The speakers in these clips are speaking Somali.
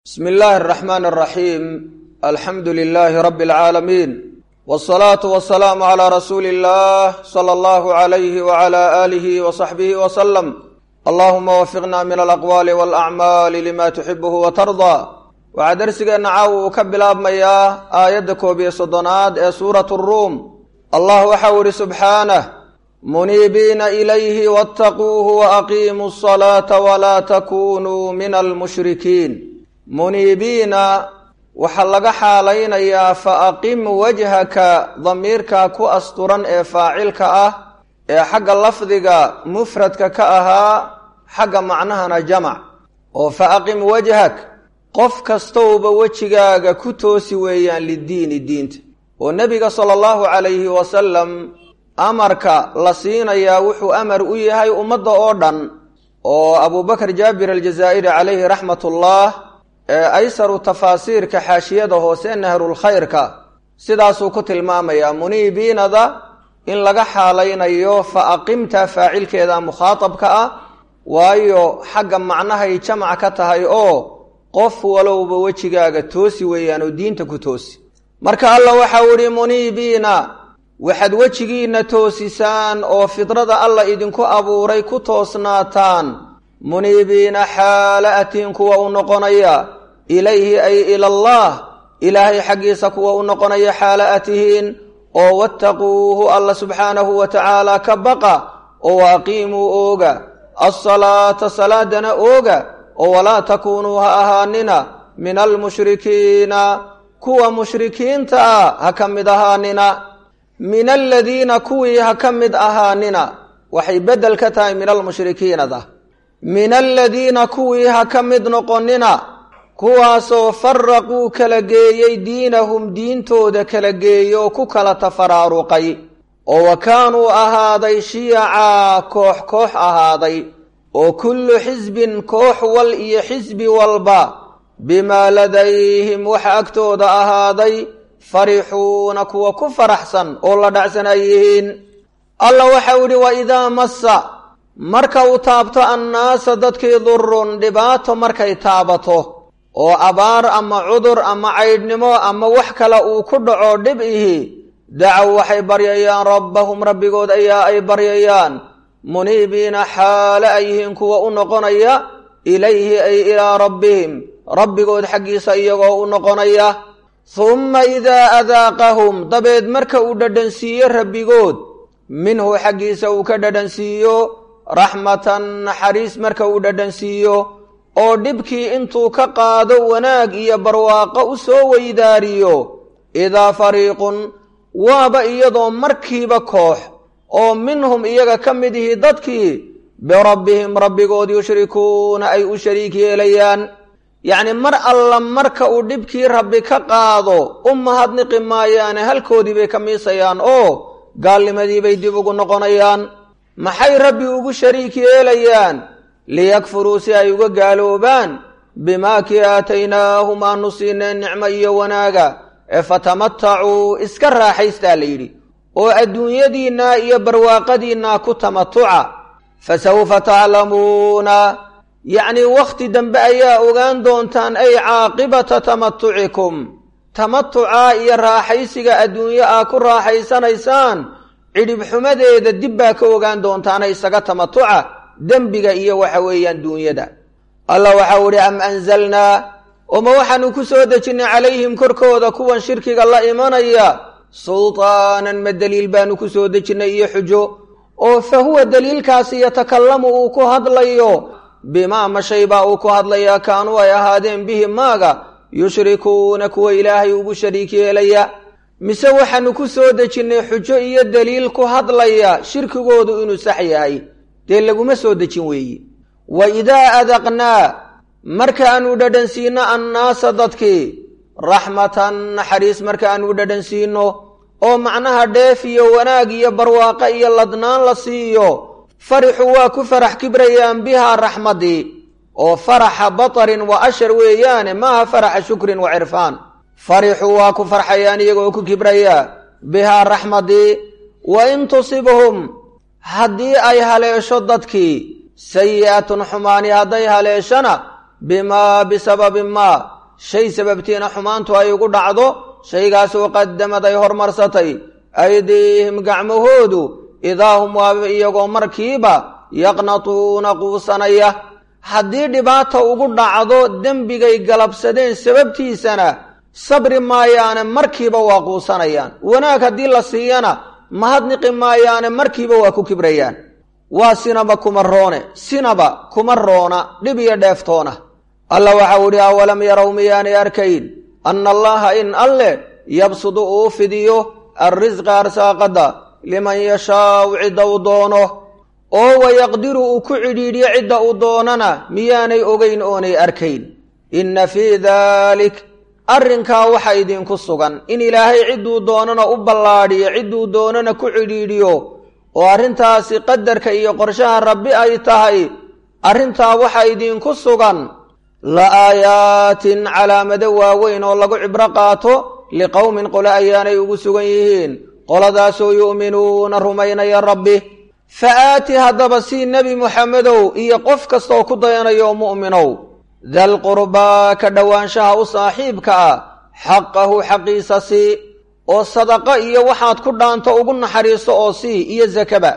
bsmi illaahi araxmaan araxiim alxamdu lilaahi rabbi alcaalamiin wsalaatu wasalaamu calaa rasuuli illah sala allahu alayhi wacala aalihi wasaxbihi wasalam allahuma wafiqna min alaqwaali walacmaali lima tuxibuhu watardaa waxaa darsigeenna caawa uu ka bilaabmayaa aayadda koob iyo soddonaad ee suurat ruum allah waxau ihi subxaanah muniibiina ilayhi wattaquuhu waaqiimuu asalaata walaa takunuu min almushrikiin muniibiina waxaa laga xaalaynayaa fa aqim wajhaka damiirka ku asturan ee faacilka ah ee xagga lafdiga mufradka ka ahaa xagga macnahana jamac oo fa aqim wajhak qof kastowba wejigaaga ku toosi weeyaan lidiini diinta oo nebiga sala allahu calayhi wasalam amarka la siinayaa wuxuu amar u yahay ummadda oo dhan oo abubakar jaabir aljazaa'iri calayhi raxmatullah ee aysaru tafaasiirka xaashiyada hoose nahrulkhayrka sidaasuu ku tilmaamayaa muniibiinada in laga xaalaynayo fa aqimta faacilkeeda mukhaatabka ah waayo xagga macnahay jamac ka tahay oo qof walowba wejigaaga toosi weeyaan oo diinta ku toosi marka alla waxau idhi muniibiina waxaad wejigiinna toosisaan oo fidrada alla idinku abuuray ku toosnaataan muniibiina xaala atiin kuwa u noqonaya ilayhi ay ilallaah ilaahay xaggiisa kuwa u noqonaya xaala atihiin oo wattaquuhu alla subxaanahu wa tacaala ka baqa oo waaqiimuu ooga alsalaata salaadana ooga oo walaa takuunuu ha ahaanina min almushrikiina kuwa mushrikiinta ah ha ka mid ahaanina min aladiina kuwii ha ka mid ahaanina waxay beddel ka tahay min almushrikiinada min aladiina kuwii ha ka mid noqonina kuwaasoo faraquu kala geeyey diinahum diintooda kala geeyey oo ku kala tafaraaruqay oo wa kaanuu ahaaday shiyacaa koox koox ahaaday oo kullu xisbin koox wal iyo xisbi walba bimaa ladayhim waxa agtooda ahaaday farixuuna kuwa ku faraxsan oo la dhacsan ay yihiin alla waxau idhi wa idaa massa marka uu taabto annaasa dadkii durun dhibaato markay taabato oo abaar ama cudur ama caydhnimo ama wax kale uu ku dhaco dhib ihi dacow waxay baryayaan rabbahum rabbigood ayaa ay baryayaan muniibiina xaale ay yihiin kuwa u noqonaya ilayhi ay ilaa rabbihim rabbigood xaggiisa iyagoo u noqonaya humma idaa adaaqahum dabeed marka uu dhadhansiiyo rabbigood minhu xaggiisa uu ka dhadhansiiyo raxmatan naxariis marka uu dhadhansiiyo oo dhibkii intuu ka qaado wanaag iyo barwaaqo u soo weydaariyo idaa fariiqun waaba iyadoo markiiba koox oo minhum iyaga ka mid ihi dadkii birabbihim rabbigood yushrikuuna ay u shariik yeelayaan yacni mar alla marka uu dhibkii rabbi ka qaado u mahadniqi maayaane halkoodii bay ka miisayaan oo gaalnimadii bay dib ugu noqonayaan maxay rabbi ugu shariik yeelayaan liyakfuruu si ay uga gaaloobaan bimaa kii aataynaahum aanu siineen nicmo iyo wanaaga ee fatamatacuu iska raaxaystaa la yidhi oo adduunyadiinna iyo barwaaqadiinna ku tamatuca fasawfa taclamuuna yacnii wakhti dambe ayaa ogaan doontaan ay caaqibata tamatucikum tamatuca iyo raaxaysiga adduunyo aa ku raaxaysanaysaan cidhibxumadeeda dib baa ka ogaan doontaana isaga tamatuca dembiga iyo waxa weeyaan duunyada allah waxau idhi am anzalnaa oma waxaanu ku soo dejinnay calayhim korkooda kuwan shirkiga la imanaya sultaanan ma deliil baanu ku soo dejinnay iyo xujo oo fa huwa deliilkaasi yatakallamu uu ku hadlayo bimaa mashay baa uu ku hadlayaa kaanuu ay ahaadeen bihi maaga yushrikuuna kuwa ilaahay ugu shariik yeelaya mise waxaanu ku soo dejinnay xujo iyo deliil ku hadlaya shirkigoodu inuu sax yahay dee laguma soo dejin weeye wa idaa adaqnaa markaanu dhadhansiinno annaasa dadkii raxmatan naxariis markaanu dhadhansiinno oo macnaha dheef iyo wanaag iyo barwaaqo iyo ladnaan la siiyo farixu waa ku farax kibrayaan bihaa raxmaddii oo faraxa batarin wa ashar weeyaane maaha faraxa shukrin wa cirfaan farixu waa ku farxayaan iyagoo ku kibraya bihaa raxmaddii wa in tusibhum haddii ay haleesho dadkii sayi'atun xumaani hadday haleeshana bimaa bisababi maa shay sababtiina xumaantu ay ugu dhacdo shaygaasoo qadamad ay hormarsatay aydiihim gacmahoodu idaa hum waaba iyagoo markiiba yaqnatuuna quusanaya haddii dhibaata ugu dhacdo dembigay galabsadeen sababtiisana sabri maayaane markiiba waa quusanayaan wanaag haddii la siiyana mahadniqi maayaane markiiba waa ku kibrayaan waa sinaba kuma roone sinaba kuma roona dhib iyo dheeftoona alla waxau idhi awalam yarow miyaanay arkayn anna allaha in alleh yabsudu uu fidiyo alrisqa arsaaqadda liman yashaau cidda uu doono oo wayaqdiru uu ku cidhiidhiyo cidda uu doonana miyaanay ogeyn oonay arkayn inna fii daalik arrinkaa waxa idinku sugan in ilaahay cidduu doonana u ballaadhiyo cidduu doonana ku cidhiidhiyo oo arrintaasi qadarka iyo qorshaha rabbi ay tahay arrintaa waxa idinku sugan la aayaatin calaamado waaweyn oo lagu cibro qaato liqowmin qole ayaanay ugu sugan yihiin qoladaasoo yu'minuuna rumaynaya rabbi fa aati haddaba sii nebi muxamedow iyo qof kastaoo ku dayanayo mu'minow dal qurbaa ka dhowaanshaha u saaxiibka ah xaqahu xaqiisa sii oo sadaqo iyo waxaad ku dhaanto ugu naxariiso oo sii iyo sakaba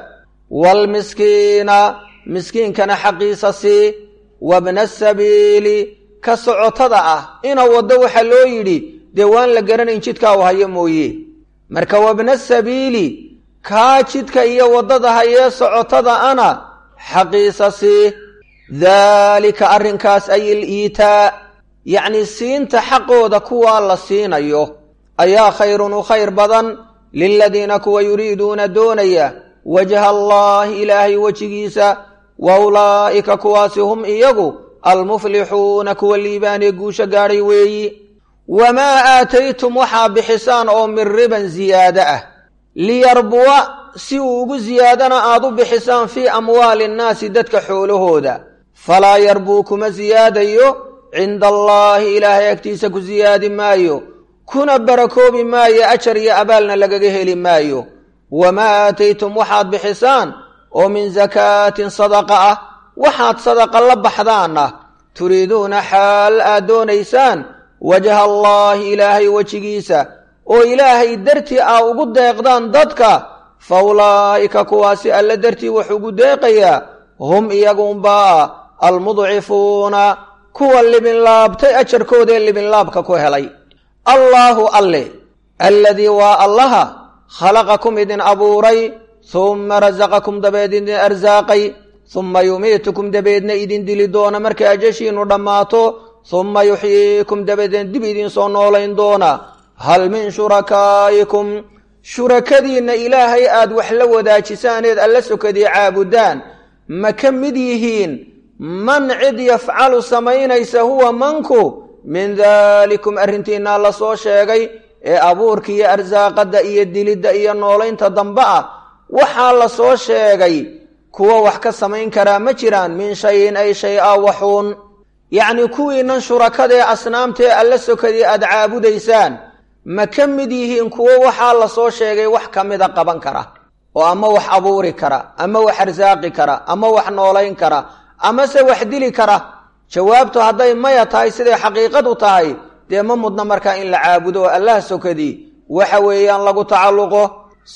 waalmiskiina miskiinkana xaqiisa sii wabna sabiili ka socotada ah ina waddo waxaa loo yidhi dee waan la garanayn jidkaa u hayo mooye marka wabna sabiili kaa jidka iyo waddada hayee socotada ana xaqiisa sii daalika arrinkaas ay il iitaa yacnii siinta xaqooda kuwaa la siinayo ayaa khayrun u khayr badan liladiina kuwa yuriiduuna doonaya wajha allaahi ilaahay wejigiisa wa ulaa'ika kuwaasi hum iyagu almuflixuuna kuwa liibaanee guusho gaadhay weeyi wamaa aataytum waxaa bixisaan oo min riban siyaado ah liyarbuwa si uu ugu siyaadana aad u bixisaan fii amwaali nnaasi dadka xoolahooda falaa yarbuu kuma siyaadayo cinda allaahi ilaahay agtiisa ku siyaadi maayo kuna barakoobi maayo ajar iyo abaalna lagaga heli maayo wamaa aataytum waxaad bixisaan oo min sakaatin sadaqa ah waxaad sadaqa la baxdaanna turiiduuna xaal aad doonaysaan wajha allaahi ilaahay wejigiisa oo ilaahay dartii aa ugu deeqdaan dadka fa ulaa'ika kuwaasi alla dartii wax ugu deeqayaa hum iyagunbaa almudcifuuna kuwa libinlaabtay ajarkoodaee libinlaabka ku helay allaahu alle alladii waa allaha khalaqakum idin abuuray humma rasaqakum dabeed idin arsaaqay humma yumiitukum dabeedna idin dili doona markay ajashiinu dhammaato humma yuxyiikum dabeedna dib idin soo noolayn doona hal min shurakaa'ikum shurakadiinna ilaahay aad wax la wadaajisaaneed alla sokadii caabudaan ma ka mid yihiin man cid yafcalu samaynaysa huwa manku min daalikum arrintiinaa la soo sheegay ee abuurka iyo arsaaqadda iyo dilidda iyo noolaynta dambe ah waxaa la soo sheegay kuwa wax ka samayn karaa ma jiraan min shayin ay shay a waxuun yacnii kuwiinan shurakadaee asnaamtaee alla sokadii aad caabudaysaan ma ka mid yihiin kuwo waxaa la soo sheegay wax ka mida qaban kara oo ama wax abuuri kara ama wax arsaaqi kara ama wax noolayn kara amase wax dili kara jawaabtu hadday maya tahay siday xaqiiqadu tahay dee ma mudna markaa in la caabudo oo allah sokadii waxa weeyaan lagu tacalluqo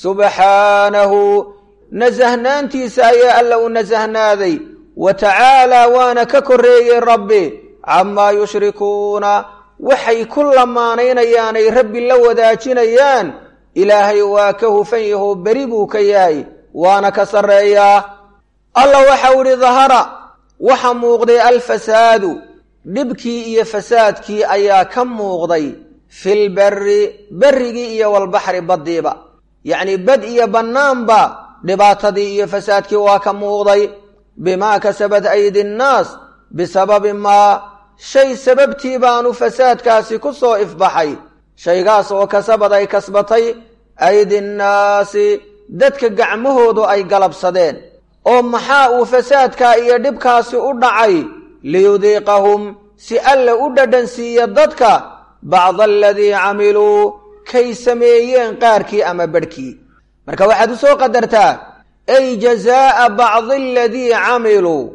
subxaanahu nasahnaantiisa ayaa alla u nasahnaaday wa tacaalaa waana ka korreeyey rabbi camaa yushrikuuna waxay ku lamaanaynayaanay rabbi la wadaajinayaan ilaahay waa ka hufan yahoo beri buu ka yahay waana ka sarreeyaa alla waxau idhi dahara waxa muuqday alfasaadu dhibkii iyo fasaadkii ayaa ka muuqday filberi berrigii iyo walbaxri baddiiba yacnii bad iyo bannaanba dhibaatadii iyo fasaadkii waa ka muuqday bimaa kasabad aydi nnaas bisababi maa shay sababtii baanu fasaadkaasi ku soo ifbaxay shaygaas oo kasabad ay kasbatay aydi nnaasi dadka gacmahoodu ay galabsadeen oo maxaa uu fasaadkaa iyo dhibkaasi u dhacay liyudiiqahum si alla u dhadhansiiya dadka bacda aladii camiluu kay sameeyeen qaarkii ama badhkii marka waxaad u soo qadartaa ay jazaa'a bacdi aladii camiluu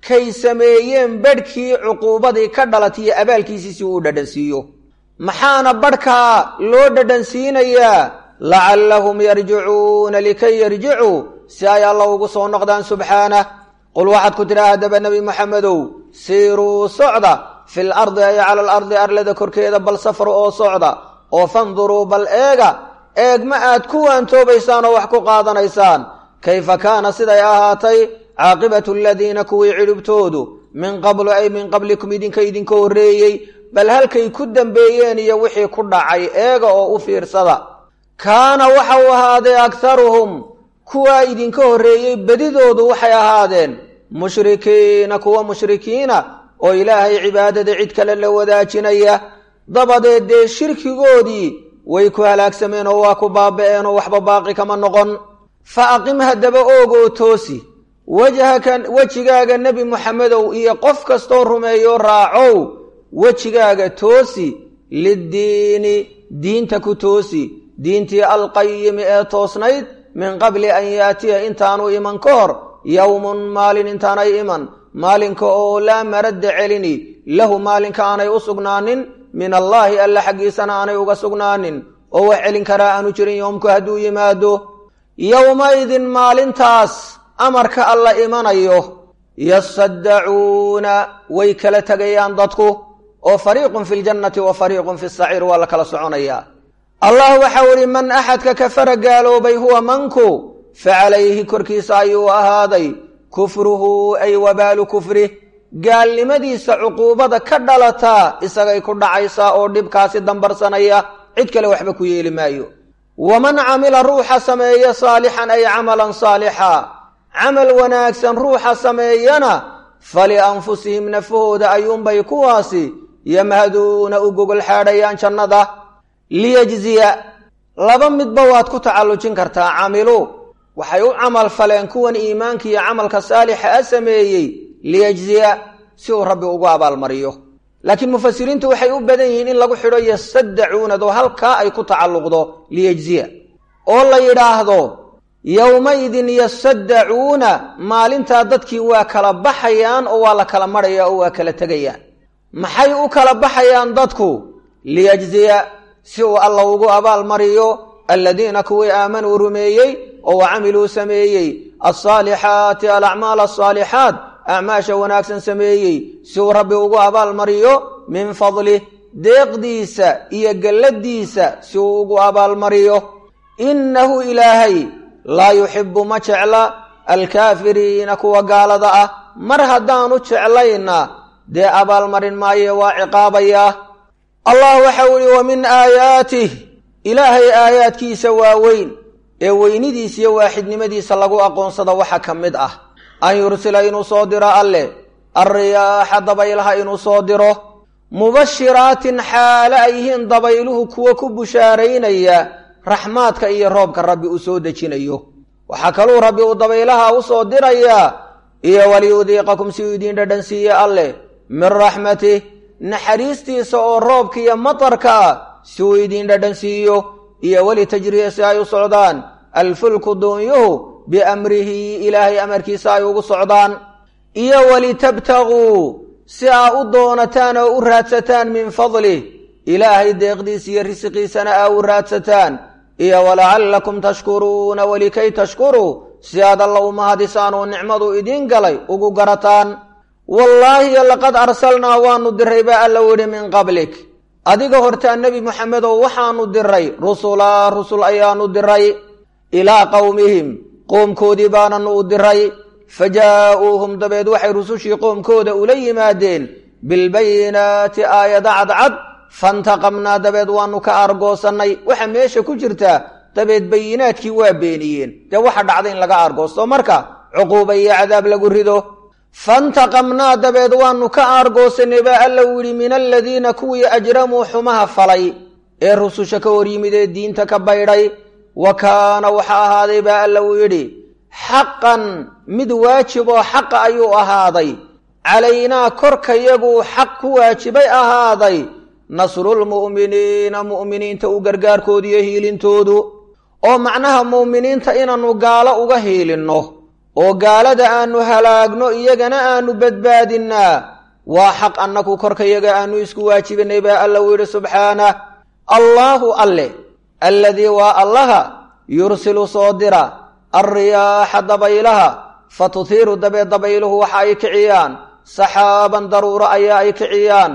kay sameeyeen badhkii cuquubadii ka dhalatiyo abaalkiisii si uu dhadhansiiyo maxaana badhkaa loo dhadhansiinayaa lacallahum yarjicuuna likay yarjicuu si ay alla ugu soo noqdaan subxaanah qul waxaad ku tidhaha haddaba nebi moxamedow siiruu socda fil ardi ay cala alardi arlada korkeeda bal safru oo socda oo fanduruu bal eega eegma aad ku waantoobaysaan oo wax ku qaadanaysaan kayfa kaana siday ahaatay caaqibatu aladiina kuwii cidhibtoodu min qablu ay min qablikum idinka idinka horreeyey bal halkay ku dembeeyeen iyo wixii ku dhacay eega oo u fiirsada kaana waxa uu ahaaday akharuhum kuwaa idinka horreeyey bedidoodu waxay ahaadeen mushrikiina kuwa mushrikiina oo ilaahay cibaadada cid kale la wadaajinaya dabadeed dee shirkigoodii way ku halaagsameen oo waa ku baaba'een oo waxba baaqi kama noqon fa aqim haddaba oogoo toosi wajhaka wejigaaga nebi moxamedow iyo qof kastoo rumeeyo raacow wejigaaga toosi liddiini diinta ku toosi diintii alqayimi ee toosnayd min qabli an yaatiya intaanu iman ka hor yowmun maalin intaanay iman maalinka oo laa maradda celini lahu maalinka aanay u sugnaanin min allaahi alla xaggiisana aanay uga sugnaanin oo wax celin karaa aanu jirin yoomku hadduu yimaado yowmaidin maalintaas amarka alla imanayo yasaddacuuna way kala tegayaan dadku oo fariiqun fi ljannati wa fariiqun fi saciir waa la kala soconayaa allah waxau ihi man axadka kafara gaaloobay huwa manku fa calayhi korkiisa ayuu ahaaday kufruhu ay wabaalu kufrih gaalnimadiisa cuquubada ka dhalataa isagay ku dhacaysaa oo dhibkaasi dambarsanaya cid kale waxba ku yeeli maayo waman camila ruuxa sameeya saalixan ay camalan saalixa camal wanaagsan ruuxa sameeyana falianfusihim nafahooda ayuunbay kuwaasi yamhaduuna u gogol xaadhayaan jannada liyajziya laba midba waad ku tacallujin kartaa camilu waxay u camal faleen kuwan iimaanka iyo camalka saalixa a sameeyey liyajziya si uu rabbi ugu abaalmariyo laakiin mufasiriintu waxay u badan yihiin in lagu xidho yasaddacuunado halkaa ay ku tacalluqdo liyajziya oo la yidhaahdo yowmaidin yasaddacuuna maalintaa dadkii waa kala baxayaan oo waa la kala marhaya oo waa kala tegayaan maxay u kala baxayaan dadku liyajziya si uu alla ugu abaalmariyo aladiina kuwii aamanuu rumeeyey oo wa camiluu sameeyey alsaalixaati alacmaal asaalixaat acmaasha wanaagsan sameeyey si uu rabbi ugu abaalmariyo min fadlih deeqdiisa iyo galladiisa si uu ugu abaalmariyo innahu ilaahay laa yuxibu ma jecla alkaafiriina kuwa gaalada ah mar haddaanu jeclayna dee abaalmarin maaye waa ciqaabayaa allah waxau ihi wa min aayaatih ilaahay aayaadkiisa waaweyn ee weynidiisa iyo waaxidnimadiisa lagu aqoonsado waxa ka mid ah an yursila inuu soo diro alleh alriyaaxa dabaylaha inuu soo diro mubashiraatin xaale ay yihiin dabayluhu kuwa ku bushaaraynaya raxmaadka iyo roobka rabbi uu soo dejinayo waxaa kaluu rabbi uu dabaylaha u soo dirayaa iyo waliyudiiqakum si uu idiin dhadhansiiye alleh min raxmatih naxariistiisa oo roobka iyo matarka ah si uu idiin dhadhansiiyo iyo weli tajriya si ay u socdaan alfulku duunyuhu biamrihi ilaahay amarkiisa ay ugu socdaan iyo walitabtaguu si aa u doonataan oo u raadsataan min fadlih ilaahay deeqdiisa iyo risiqiisana aa u raadsataan iyo walacallakum tashkuruuna welikay tashkuruu si aad alla u mahadisaan oo nicmadu idiin galay ugu garataan wallaahi laqad arsalnaa waanu diray baa alla widhi min qablik adiga hortaa nebi moxamedow waxaanu diray rusulaa rusul ayaanu diray ilaa qowmihim qoomkoodii baananu u diray fa jaa-uuhum dabeed waxay rusushii qoomkooda ula yimaadeen bilbayinaati aayada cadcad fantaqamnaa dabeed waanu ka aargoosannay waxa meesha ku jirtaa dabeed bayinaadkii waa beeniyeen dee waxa dhacda in laga aargoosto marka cuquuba iyo cadaab lagu rido fantaqamnaa dabeed waanu ka aargoosanay baa alla u yidhi min aladiina kuwii ajramuu xumaha falay ee rususha ka hor yimid ee diinta ka baydhay wa kaana waxa ahaaday baa alla uu yidhi xaqan mid waajib oo xaqa ayuu ahaaday calaynaa korkayaguu xaq ku waajibay ahaaday nasrulmu'miniina mu'miniinta u gargaarkoodu iyo hiilintoodu oo macnaha mu'miniinta inaannu gaalo uga hiilinno oo gaalada aanu halaagno iyagana aanu badbaadinnaa waa xaq annaku korkayaga aanu isku waajibinay baa alla u yidhi subxaanah allaahu alle alladii waa allaha yursilu soo dira alriyaaxa dabaylaha fa tuthiiru dabee dabayluhu waxa ay kiciyaan saxaaban daruuro ayaa ay kiciyaan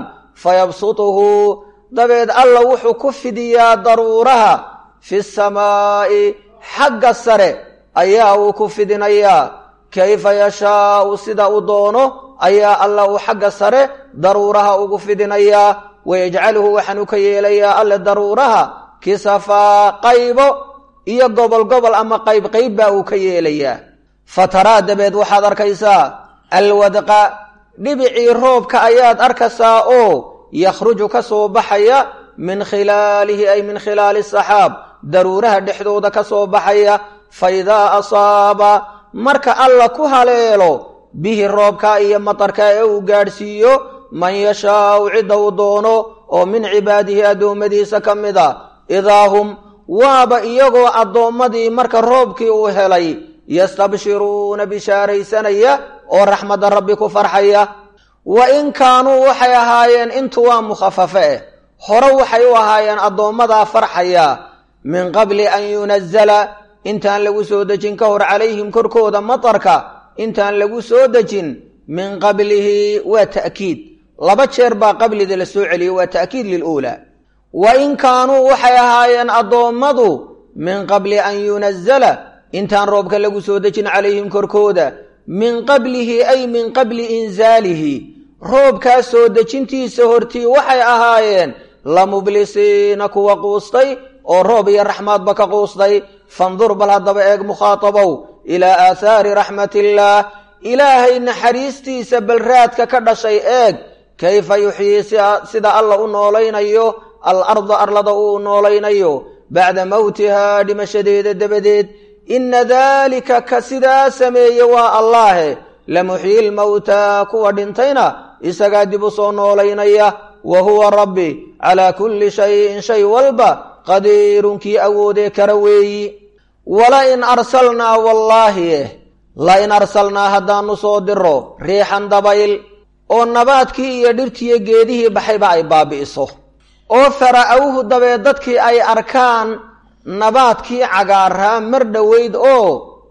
fayabsutuhu dabeed alla wuxuu ku fidiyaa daruuraha fi samaa'i xagga sare ayaa uu ku fidinayaa kayfa yashaau sida uu doono ayaa alla uu xagga sare daruuraha ugu fidinayaa wayajcaluhu waxaanu ka yeelayaa alle daruuraha kisafaa qaybo iyo gobol gobol ama qayb qayb baa uu ka yeelayaa fataraa dabeed waxaad arkaysaa alwadqa dhibicii roobka ayaad arkaysaa oo yakhruju ka soo baxaya min khilaalihi ay min khilaali saxaab daruuraha dhexdooda ka soo baxaya fa idaa asaaba marka alla ku haleelo bihi roobka iyo matarka ee uu gaadhsiiyo man yashaau cidda uu doono oo min cibaadihi addoommadiisa ka mid a idaa hum waaba iyagoo addoommadii marka roobkii uu helay yastabshiruuna bishaaraysanaya oo raxmadda rabbi ku farxaya wa in kaanuu waxay ahaayeen intu waa mukhafafe eh hore waxay u ahaayeen addoommadaa farxaya min qabli an yunazala intaan lagu soo dejin ka hor calayhim korkooda matarka intaan lagu soo dejin min qablihi waa ta'kiid laba jeer baa qablida la soo celiyey waa ta'kiid liluulaa wa in kaanuu waxay ahaayeen addoommadu min qabli an yunazala intaan roobka lagu soo dejin calayhim korkooda min qablihi ay min qabli insaalihi roobkaa soo dejintiisa hortii waxay ahaayeen la mublisiina kuwa quustay oo roob iyo raxmaadba ka quustay fandur bal haddaba eeg mukhaatabow ilaa aathaari raxmatillaah ilaahay naxariistiisa balraadka ka dhashay eeg kayfa yuxyii sida alla u noolaynayo al arda arlada uu noolaynayo bacda mowtihaa dhimashadeeda dabadeed inna daalika ka sidaa sameeye waa allaahe lamuxyi lmowtaa kuwa dhintayna isagaa dib u soo noolaynaya wa huwa rabbi calaa kulli shayin shay walba qadiirun kii awoodee kara weeyi wala in arsalnaa wallaahi la in arsalnaa haddaanu soo diro riixan dabayl oo nabaadkii iyo dhirtiiyo geedihii baxayba ay baabi'iso oo fara'awhu dabeed dadkii ay arkaan nabaadkii cagaaraa mar dhoweyd oo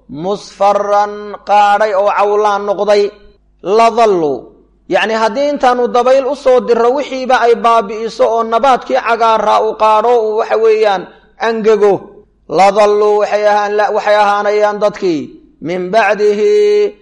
musfaran qaadhay oo cawlaan noqday ladallu yacni haddii intaanu dabayl u soo diro wixiiba ay baabi'iso oo nabaadkii cagaaraa u qaadho uu waxa weeyaan angego ladalluu waxay ahaanayaan dadkii min bacdihi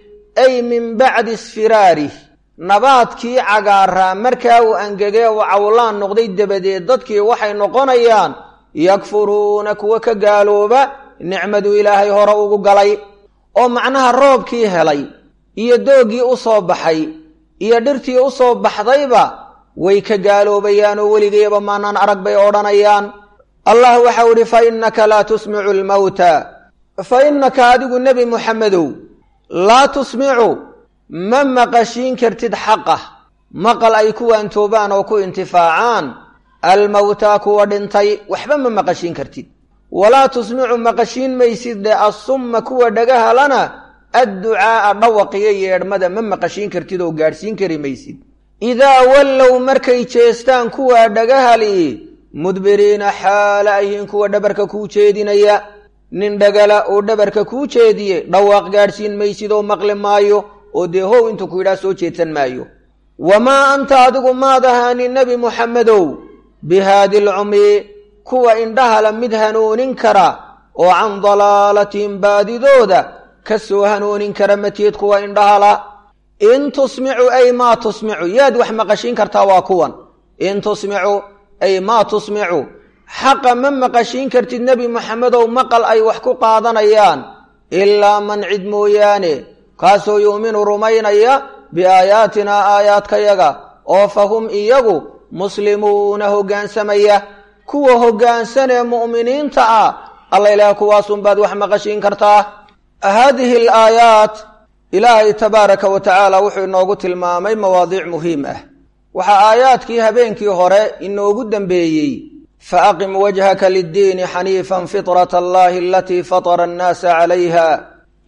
ay min bacdi isfiraarih nabaadkii cagaaraa markaa uu angegee uu cawlaan noqday dabadeed dadkii waxay noqonayaan yakfuruuna kuwa ka gaalooba nicmadu ilaahay hore ugu galay oo macnaha roobkii helay iyo dooggii u soo baxay iyo dhirtii u soo baxdayba way ka gaaloobayaan oo weligeeba maanaan arag bay odhanayaan allah waxau idhi fa innaka laa tusmicu lmawta fa innaka adigu nebi muxamedow laa tusmicu ma maqashiin kartid xaqah maqal ay ku waantoobaan oo ku intifaacaan almawtaa kuwa dhintay waxba ma maqashiin kartid walaa tusmicu maqashiin maysid dhe assumma kuwa dhagahalana adducaa'a dhawaqiyo yeedhmada ma maqashiin kartid oo gaadhsiin kari maysid idaa wallow markay jeestaan kuwaa dhagahali mudbiriina xaala ayhiin kuwa dhabarka kuu jeedinaya nin dhagala oo dhabarka kuu jeediye dhawaaq gaadhsiin maysid oo maqli maayo oo dee how intuu ku yidhaha soo jeedsan maayo wamaa anta adigu maad ahaanin nebi muxamedow bihaadi lcumyi kuwa indhahala mid hanuunin kara oo can dalaalatihim baadidooda ka soo hanuunin kara mateed kuwa indhahala in tusmicu ay maa tusmicu yaad wax maqashiin kartaa waa kuwan in tusmicu ay maa tusmicu xaqa ma maqashiin kartid nebi moxamedow maqal ay wax ku qaadanayaan ilaa man cid mooyaane kaasoo yu'minu rumaynaya biaayaatinaa aayaadkayaga oo fa hum iyagu muslimuuna hoggaansamaya kuwa hoggaansanee mu'miniinta ah alla ilaah kuwaasunbaad wax maqashiin kartaa haadihi alaayaat ilaahay tabaaraka wa tacaala wuxuu inoogu tilmaamay mawaadiic muhiim ah waxaa aayaadkii habeenkii hore inoogu dembeeyey faaqim wajhaka liddiini xaniifan fitrata allahi alatii fatara annaasa calayha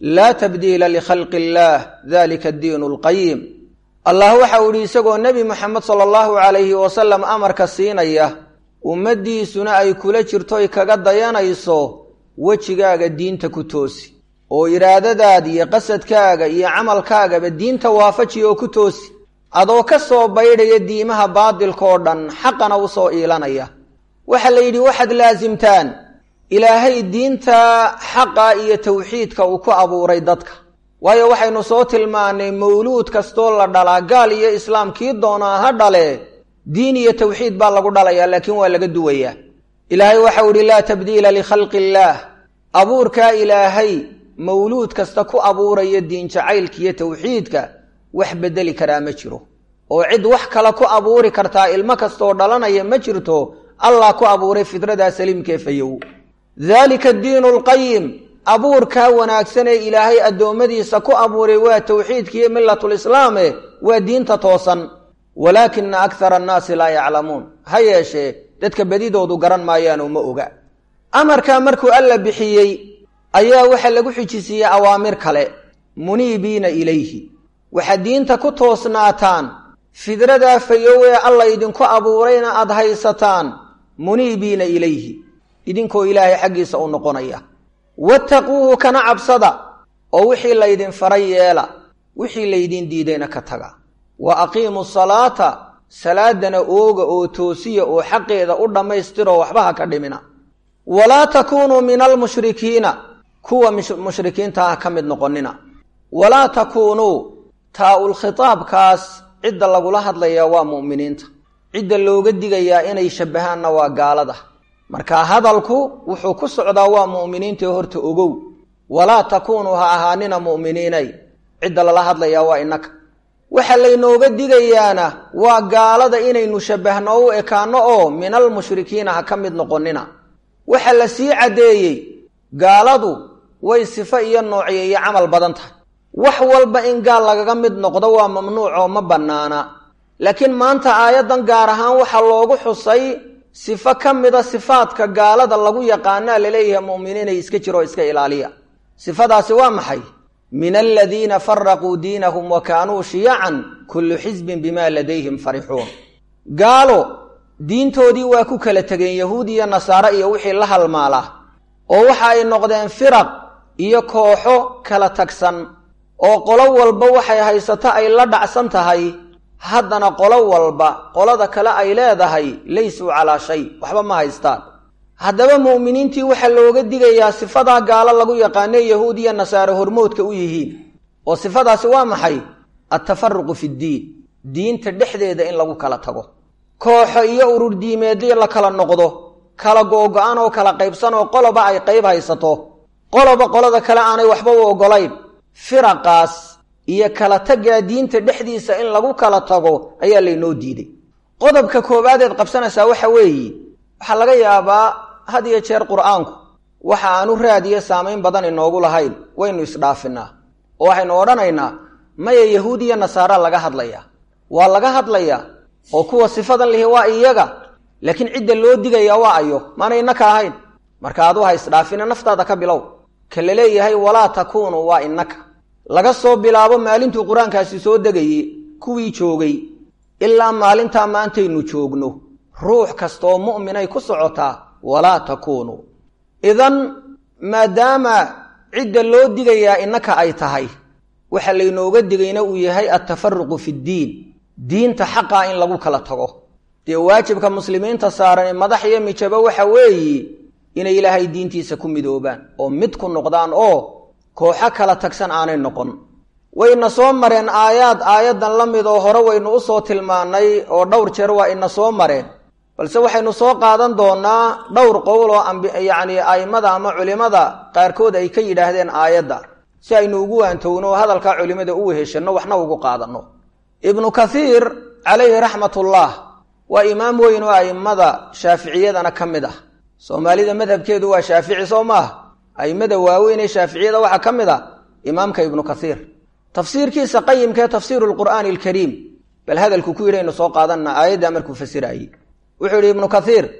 laa tabdiila likhalqi illaah dalika addiinu alqayim allah waxa uu yihi isagoo nebi moxamed sala allahu calayhi wasalam amarka siinaya ummaddiisuna ay kula jirtoy kaga dayanayso wejigaaga diinta ku toosi oo iraadadaada iyo qasadkaaga iyo camalkaagaba diinta waafaji oo ku toosi adoo ka soo baydhaya diimaha baadilka oo dhan xaqana u soo iilanaya waxaa la yidhi waxaad laasimtaan ilaahay diinta xaqa iyo tawxiidka uu ku abuuray dadka waayo waxaynu soo tilmaanay mawluud kastoo la dhalaa gaal iyo islaam kii doonaa ha dhale diin iyo tawxiid baa lagu dhalayaa laakiin waa laga duwayaa ilaahay waxau ihi laa tabdiila likhalqi illaah abuurkaa ilaahay mawluud kasta ku abuuraya diin jacaylka iyo tawxiidka wax bedeli karaa ma jiro oo cid wax kale ku abuuri kartaa ilmo kastaoo dhalanaya ma jirto allah ku abuuray fidradaa saliimkee fayow daalika addiinu alqayim abuurkaa wanaagsan ee ilaahay addoommadiisa ku abuuray waa tawxiidkiiyo milatulislaame waa diinta toosan walaakina akthara annaasi laa yaclamuun ha yeeshee dadka bedidoodu garan maayaanoo ma oga amarkaa markuu alla bixiyey ayaa waxaa lagu xijisiiyey awaamir kale muniibiina ilayhi waxaad diinta ku toosnaataan fidradaa fayow ee alla idinku abuurayna aad haysataan muniibiina ilayhi idinkoo ilaahay xaggiisa u noqonaya wattaquuhu kana cabsada oo wixii laydin faray yeela wixii laydin diidayna ka taga wa aqiimu salaata salaadana ooga oo toosiya oo xaqeeda u dhammaystiroo waxba ha ka dhimina walaa takuunuu min almushrikiina kuwa mushrikiinta ah ka mid noqonina walaa takuunuu taa-ul khitaabkaas cidda lagula hadlayaa waa mu'miniinta cidda looga digayaa inay shabbahaanna waa gaalada marka hadalku wuxuu ku socdaa waa mu'miniintae horta ogow walaa takuunuu ha ahaanina mu'miniinay cidda lala hadlayaa waa innaka waxa laynooga digayaana waa gaalada inaynu shabbahno u ekaanno oo min almushrikiina ha ka mid noqonina waxa la sii caddeeyey gaaladu way sifo iyo noociyo iyo camal badan tahay wax walba in gaal lagaga mid noqdo waa mamnuuc oo ma bannaana laakiin maanta aayaddan gaar ahaan waxaa loogu xusay sifo ka mida sifaadka gaalada lagu yaqaanaa laleeyahay mu'miniinay iska jiroo iska ilaaliya sifadaasi waa maxay min aladiina faraquu diinahum wa kaanuu shiyacan kullu xisbin bima ladayhim farixuun gaalo diintoodii waa ku kala tegeen yahuud iyo nasaare iyo wixii la halmaala oo waxa ay noqdeen firaq iyo kooxo kala tagsan oo qolo walba waxay haysato ay la dhacsan tahay haddana qolo walba qolada kale ay leedahay laysuu calaa shay waxba ma haystaan haddaba mu'miniintii waxaa looga digayaa sifadaa gaalo lagu yaqaanee yahuud iyo nasaare hormoodka u yihiin oo sifadaasi waa maxay attafaruqu fiddiin diinta dhexdeeda in lagu kala tago kooxo iyo urur diimeedyo la kala noqdo kala googo-an oo kala qaybsan oo qoloba ay qayb haysato qoloba qolada kale aanay waxba u oggolayn firaqaas iyo kala taggaa diinta dhexdiisa in lagu kala tago ayaa laynoo diiday qodobka koobaadeed qabsanaysaa waxa weeye waxaa laga yaabaa had iyo jeer qur-aanku waxa aanu raadiyo saamayn badan inoogu lahayn waynu isdhaafinaa oo waxaynu odhanaynaa maya yahuud iyo nasaara laga hadlayaa waa laga hadlayaa oo kuwa sifadan lihi waa iyaga laakiin cidda loo digayaa waa ayo maana innaka ahayn marka adu ha isdhaafina naftaada ka bilow ka la leeyahay walaa takuunu waa innaka laga soo bilaabo maalintuu qur-aankaasi soo degayey kuwii joogay ilaa maalintaa maantaynu joogno ruux kastaoo mu'minay ku socotaa walaa takuunuu idan maadaama cidda loo digayaa innaka ay tahay waxa laynooga digayna uu yahay attafaruqu fiddiin diinta xaqaa in lagu kala tago dee waajibka muslimiinta saaran madax iyo mijabo waxa weeye inay ilaahay diintiisa ku midoobaan oo mid ku noqdaan oo kooxo kala tagsan aanay noqon wayna soo mareen aayaad aayaddan la mid oo hore waynu u soo tilmaannay oo dhowr jeer waa ina soo mareen balse waxaynu soo qaadan doonaa dhowr qowl oo yacni a'immada ama culimmada qaarkood ay ka yidhaahdeen aayadda si aynu ugu waantowno oo hadalkaa culimmada u weheshanno waxna ugu qaadanno ibnu kathiir calayhi raxmatullah waa imaam weyn oo a'immada shaaficiyadana ka mid ah soomaalida madhabkeedu waa shaafici soo maaha a'immada waaweyn ee shaaficiyada waxaa ka mid ah imaamka ibnu kathiir tafsiirkiisa qayimkaee tafsiiru lqur'aani alkariim bal hadalku ku yidhi aynu soo qaadanna aayaddaa markuu fasiraayey wuxuu yidhi ibnu kathiir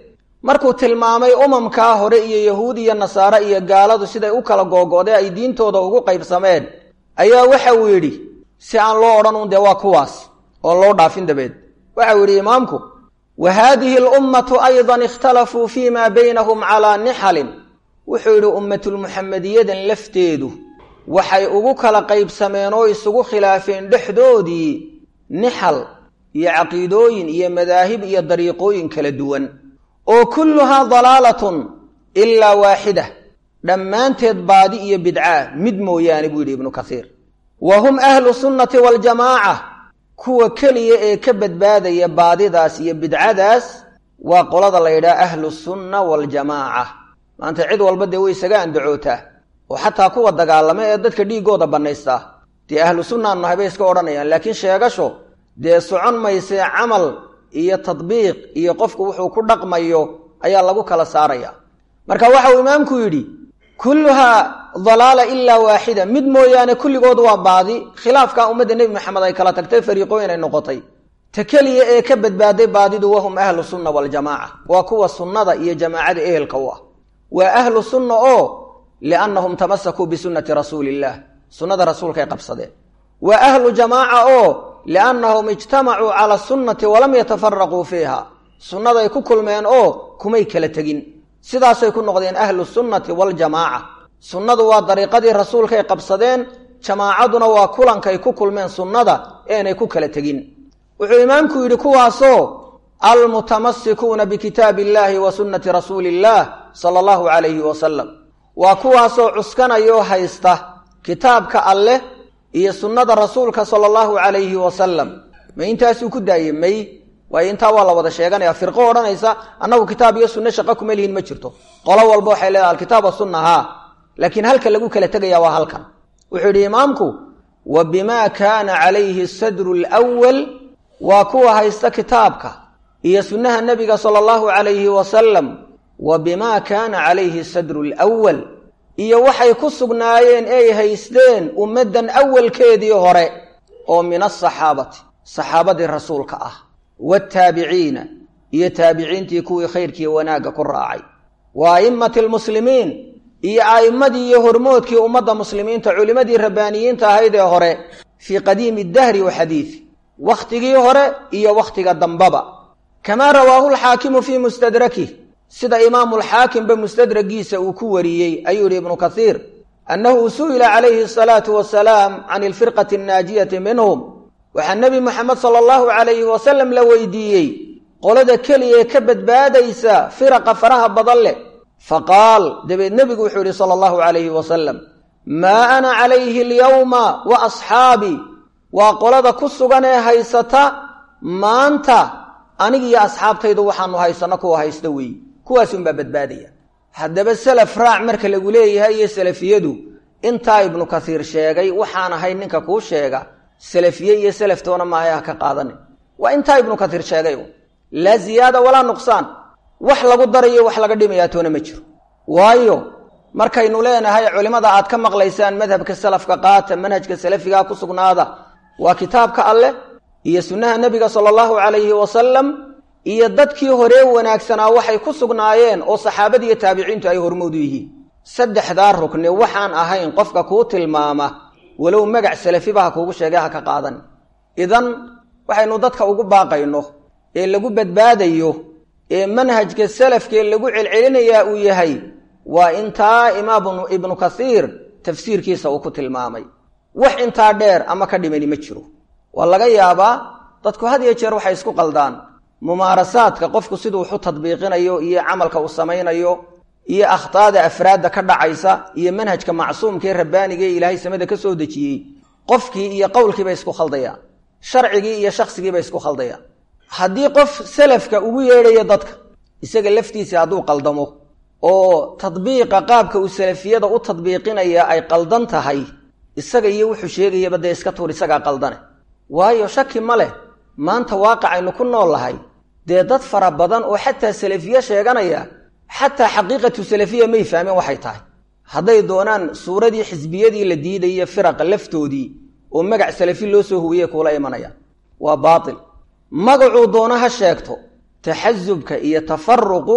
markuu tilmaamay umamkaa hore iyo yahuud iyo nasaare iyo gaaladu siday u kala googo'day ay diintooda ugu qaybsameen ayaa waxa uu yidhi si aan loo odhan un dee waa kuwaas oon loo dhaafin dabeed waxa uu yidhi imaamku wa haadihi alummatu aydan ikhtalafuu fii maa baynahum calaa nixalin wuxuu yidhi ummatulmuxamediyadan lafteedu waxay ugu kala qaybsameen oo isugu khilaafeen dhexdoodii nixal iyo caqiidooyin iyo madaahib iyo dariiqooyin kala duwan oo kulluhaa dalaalatun ilaa waaxida dhammaanteed baadi iyo bidcaa mid mooyaane buu yidhi ibnu kasiir wa hum ahlu sunnati waaljamaaca kuwa keliya ee ka badbaadaya baadidaas iyo bidcadaas waa qolada la yidhaha ahlu sunna waaljamaaca maanta cid walba dee way isaga andacootaa oo xataa kuwa dagaalama ee dadka dhiiggooda bannaystaa dee ahlu sunnaanu nahay bay iska odhanayaan laakiin sheegasho dee socon maysee camal iyo tadbiiq iyo qofku wuxuu ku dhaqmayo ayaa lagu kala saaraya marka waxa uu imaamku yidhi kulluhaa dalaala ilaa waaxida mid mooyaane kulligood waa baadi khilaafka ummadda nebi maxamed ay kala tagtay fariiqooyin ay noqotay ta keliya ee ka badbaaday baadidu wahum ahlu sunna waljamaaca waa kuwa sunnada iyo jamaacada ehelka u ah waa ahlu sunna oo liannahum tamasakuu bisunnati rasuuli illah sunnada rasuulkaay qabsadeen waa ahlu jamaaca oo liannahum ijtamacuu cala sunnati walam yatafaraquu fiiha sunnaday ku kulmeen oo kumay kala tegin sidaasay ku noqdeen ahlu sunnati waljamaaca sunnadu waa dariiqadii rasuulkay qabsadeen jamaacaduna waa kulankay ku kulmeen sunnada eenay ku kala tegin wuxuu imaamku yidhi kuwaasoo almutamasikuuna bikitaabi illaahi wa sunnati rasuuli illaah sala allahu calayhi wasalam waa kuwaasoo cuskanayoo haysta kitaabka alleh iyo sunnada rasuulka sala allahu calayhi wasalam ma intaasuu ku daayey may waayo intaa waa la wada sheeganaya firqo odhanaysa annagu kitaab iyo sunne shaqo kuma lihin ma jirto qolo walba waxay leedahay alkitaab wasunna haa laakiin halka lagu kala tegaya waa halkan wuxuu yidhi imaamku wa bimaa kaana calayhi sadru lwal waa kuwa haysta kitaabka iyo sunnaha nebiga sala allahu calayhi wasalam wa bimaa kaana calayhi sadru lwal iyo waxay ku sugnaayeen ey haysteen ummaddan awalkeedii hore oo min asaxaabati saxaabadii rasuulka ah wataabiciina iyo taabiciintii kuwii khayrkii wanaagga ku raacay wa a'immati almuslimiin iyo a'immadii iyo hormoodkii ummadda muslimiinta culimmadii rabbaaniyiinta ahayd ee hore fii qadiimi dahri wa xadiidi wakhtigii hore iyo wakhtiga dambaba kamaa rawaahu lxaakimu fii mustadrakih sida imaamulxaakimba mustadragiisa uu ku wariyey ayuu yihi ibnu kasiir annahu su'ila calayhi asalaatu wasalaam can ilfirqati annaajiyati minhum waxaa nebi moxamed sala allahu calayhi wasalam la weydiiyey qolada keliya ee ka badbaadaysa firaqa faraha badan leh faqaal dabeed nebigu wuxuu yihi sala allahu calayhi wasalam maa ana calayhi alyawma wa asxaabii waa qolada ku sugan ee haysata maanta anig iyo asxaabtaydu waxaanu haysano kuwa haysta weeye kuwaasunbaa badbaadaya haddaba selaf raac marka lagu leeyahay iyo salafiyadu intaa ibnu kasiir sheegay waxaan ahay ninka kuu sheega salafiye iyo selaftoona maahay ha ka qaadanin waa intaa ibnu kasiir sheegay laa ziyaada walaa nuqsaan wax lagu darayo wax laga dhimayaa toona ma jiro waayo markaynu leenahay culimmada aad ka maqlaysaan madhabka salafka qaata manhajka salafigaa ku sugnaada waa kitaabka alleh iyo sunnaha nebiga sala allahu calayhi wasalam iyo dadkii horee wanaagsanaa waxay ku sugnaayeen oo saxaabada iyo taabiciintu ay hormoodu yihiin saddexdaa rukni waxaan ahayn qofka kuu tilmaama walow magac salafiba ha kuugu sheegay ha ka qaadan idan waxaynu dadka ugu baaqayno ee lagu badbaadayo ee manhajka salafkee lagu celcelinayaa uu yahay waa intaa imaam ibnu kasiir tafsiirkiisa uu ku tilmaamay wax intaa dheer ama ka dhimani ma jiro waa laga yaabaa dadku had iyo jeer waxay isku qaldaan mumaarasaadka qofku siduu waxu tadbiiqinayo iyo camalka uu samaynayo iyo akhtaada afraadda ka dhacaysa iyo manhajka macsuumka ee rabbaaniga ee ilaahay samada ka soo dejiyey qofkii iyo qowlkiibay isku khaldayaan sharcigii iyo shakhsigiibay isku khaldayaan haddii qof salafka ugu yeedhayo dadka isaga laftiisa hadduu qaldamo oo tadbiiqa qaabka uu salafiyada u tadbiiqinaya ay qaldan tahay isaga iyo wuxuu sheegayaba dee iska tuur isagaa qaldane waayo shaki ma leh maanta waaqicaynu ku nool lahay dee dad fara badan oo xataa salafiye sheeganaya xataa xaqiiqatu salafiya may fahmeen waxay tahay hadday doonaan suuradii xisbiyadii la diidaya firaqa laftoodii oo magac salafi loo soo huwiyey kuula imanayaan waa baatil magacuu doono ha sheegto taxasubka iyo tafaruqu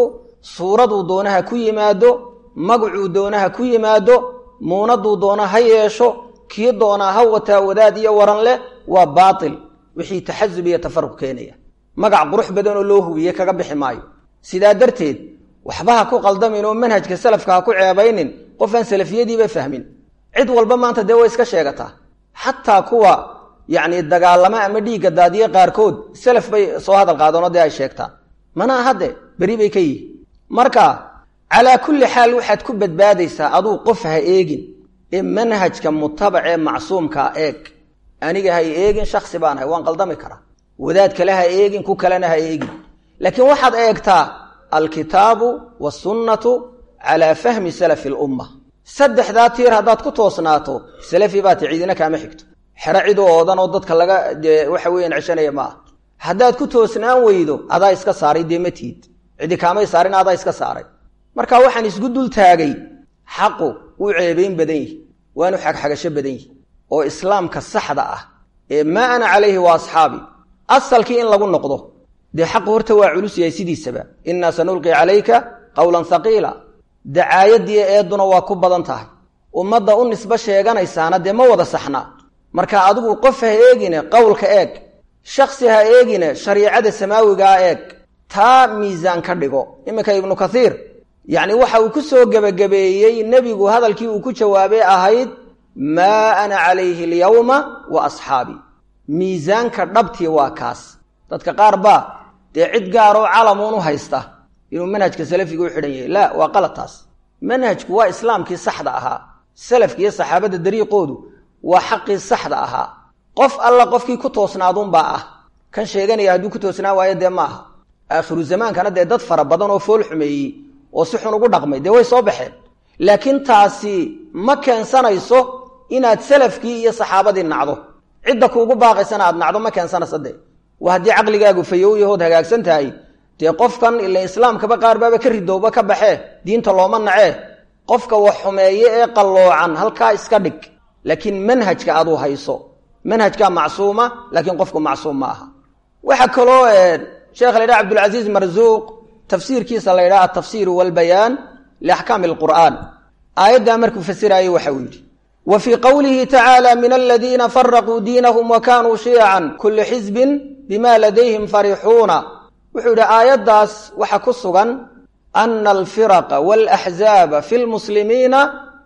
suuraduu doonaha ku yimaado magacuu doonaha ku yimaado muunaduu doona ha yeesho kii doonaa ha wataa wadaad iyo waran leh waa baatil wixii taxasub iyo tafaruq keenaya magac qurux badan oo loo hubiye kaga bixi maayo sidaa darteed waxba ha ku qaldamin oo manhajka salafka ha ku ceebaynin qofaan salafiyadiiba fahmin cid walba maanta dee way iska sheegataa xataa kuwa yacni dagaalamo ama dhiigga daadiye qaarkood salaf bay soo hadal qaadeenoo dee ay sheegtaan mana ahade beri bay ka yihi marka calaa kulli xaal waxaad ku badbaadaysaa aduu qof ha eegin ee manhajka mutabacee macsuumkaa eeg aniga hay eegin shaksi baan ahay waan qaldami karaa wadaad kale ha eegin ku kalena ha eegin laakiin waxaad eegtaa alkitaabu wasunnatu calaa fahmi salafi lumma saddexdaa tiir haddaad ku toosnaato salafi baati ciidina kaama xigto xero cid u oodan oo dadka laga dee waxa weeyaan ceshanaya ma aha haddaad ku toosnaan weydo adaa iska saaray dee ma tiid cidi kaamay saarin adaa iska saaray marka waxaan isgu dul taagay xaqu wuu ceebayn badan yihi waanu xagxagasho badan yihi oo islaamka saxda ah ee maa ana calayhi wa asxaabi asalkii in lagu noqdo dee xaqu horta waa culus yahay sidiisaba innaa sanulqi calayka qowlan haqiila dacaayadiiyo eeduna waa ku badan tahay ummadda u nisbo sheeganaysaana dee ma wada saxnaa marka adigu qof ha eegine qowlka eeg shaksi ha eegine shariicada samaawigaa eeg taa miisaan ka dhigo iminka ibnu kathiir yacni waxa uu ku soo gebagabeeyey nebigu hadalkii uu ku jawaabay ahayd maa ana calayhi alyawma wa asxaabii miisaanka dhabtii waa kaas dadka qaar baa dee cid gaaroo calamuun u haysta inuu manhajka salafiga u xidhan yahay laa waa qalad taas manhajku waa islaamkii saxda ahaa salafki iyo saxaabadda dariiqoodu waa xaqii saxda ahaa qof alla qofkii ku toosnaaduunbaa ah kan sheeganaya hadduu ku toosnaan waayo dee ma aha aakhiru zamaankana dee dad fara badan oo fool xumeeyey oo si xun ugu dhaqmay dee way soo baxeen laakiin taasi ma keensanayso inaad salafkii iyo saxaabadii nacdo cidda kuugu baaqaysana aad nacdo ma keensanaysa dee waa haddii caqligaagu fayow yahood hagaagsan tahay dee qofkan ila islaamkaba qaar baaba ka ridowba ka baxee diinta looma nacee qofka wax xumeeye ee qalloocan halkaa iska dhig laakiin manhajka aduu hayso manhajkaa macsuuma laakiin qofku macsuum ma aha waxaa kaloo sheekha la ydhaha abdulcasiis marzuuq tafsiirkiisa la ydhaha atafsiiru walbayaan liaxkaami alqur'aan aayaddaa markuu fasiraayey waxa uu yidhi wa fii qowlihi tacaala min aladiina faraquu diinahum wa kaanuu shiyacan kullu xisbin bima ladayhim farixuuna wuxuu yidhi aayaddaas waxa ku sugan ana alfiraqa walaxzaaba fi lmuslimiina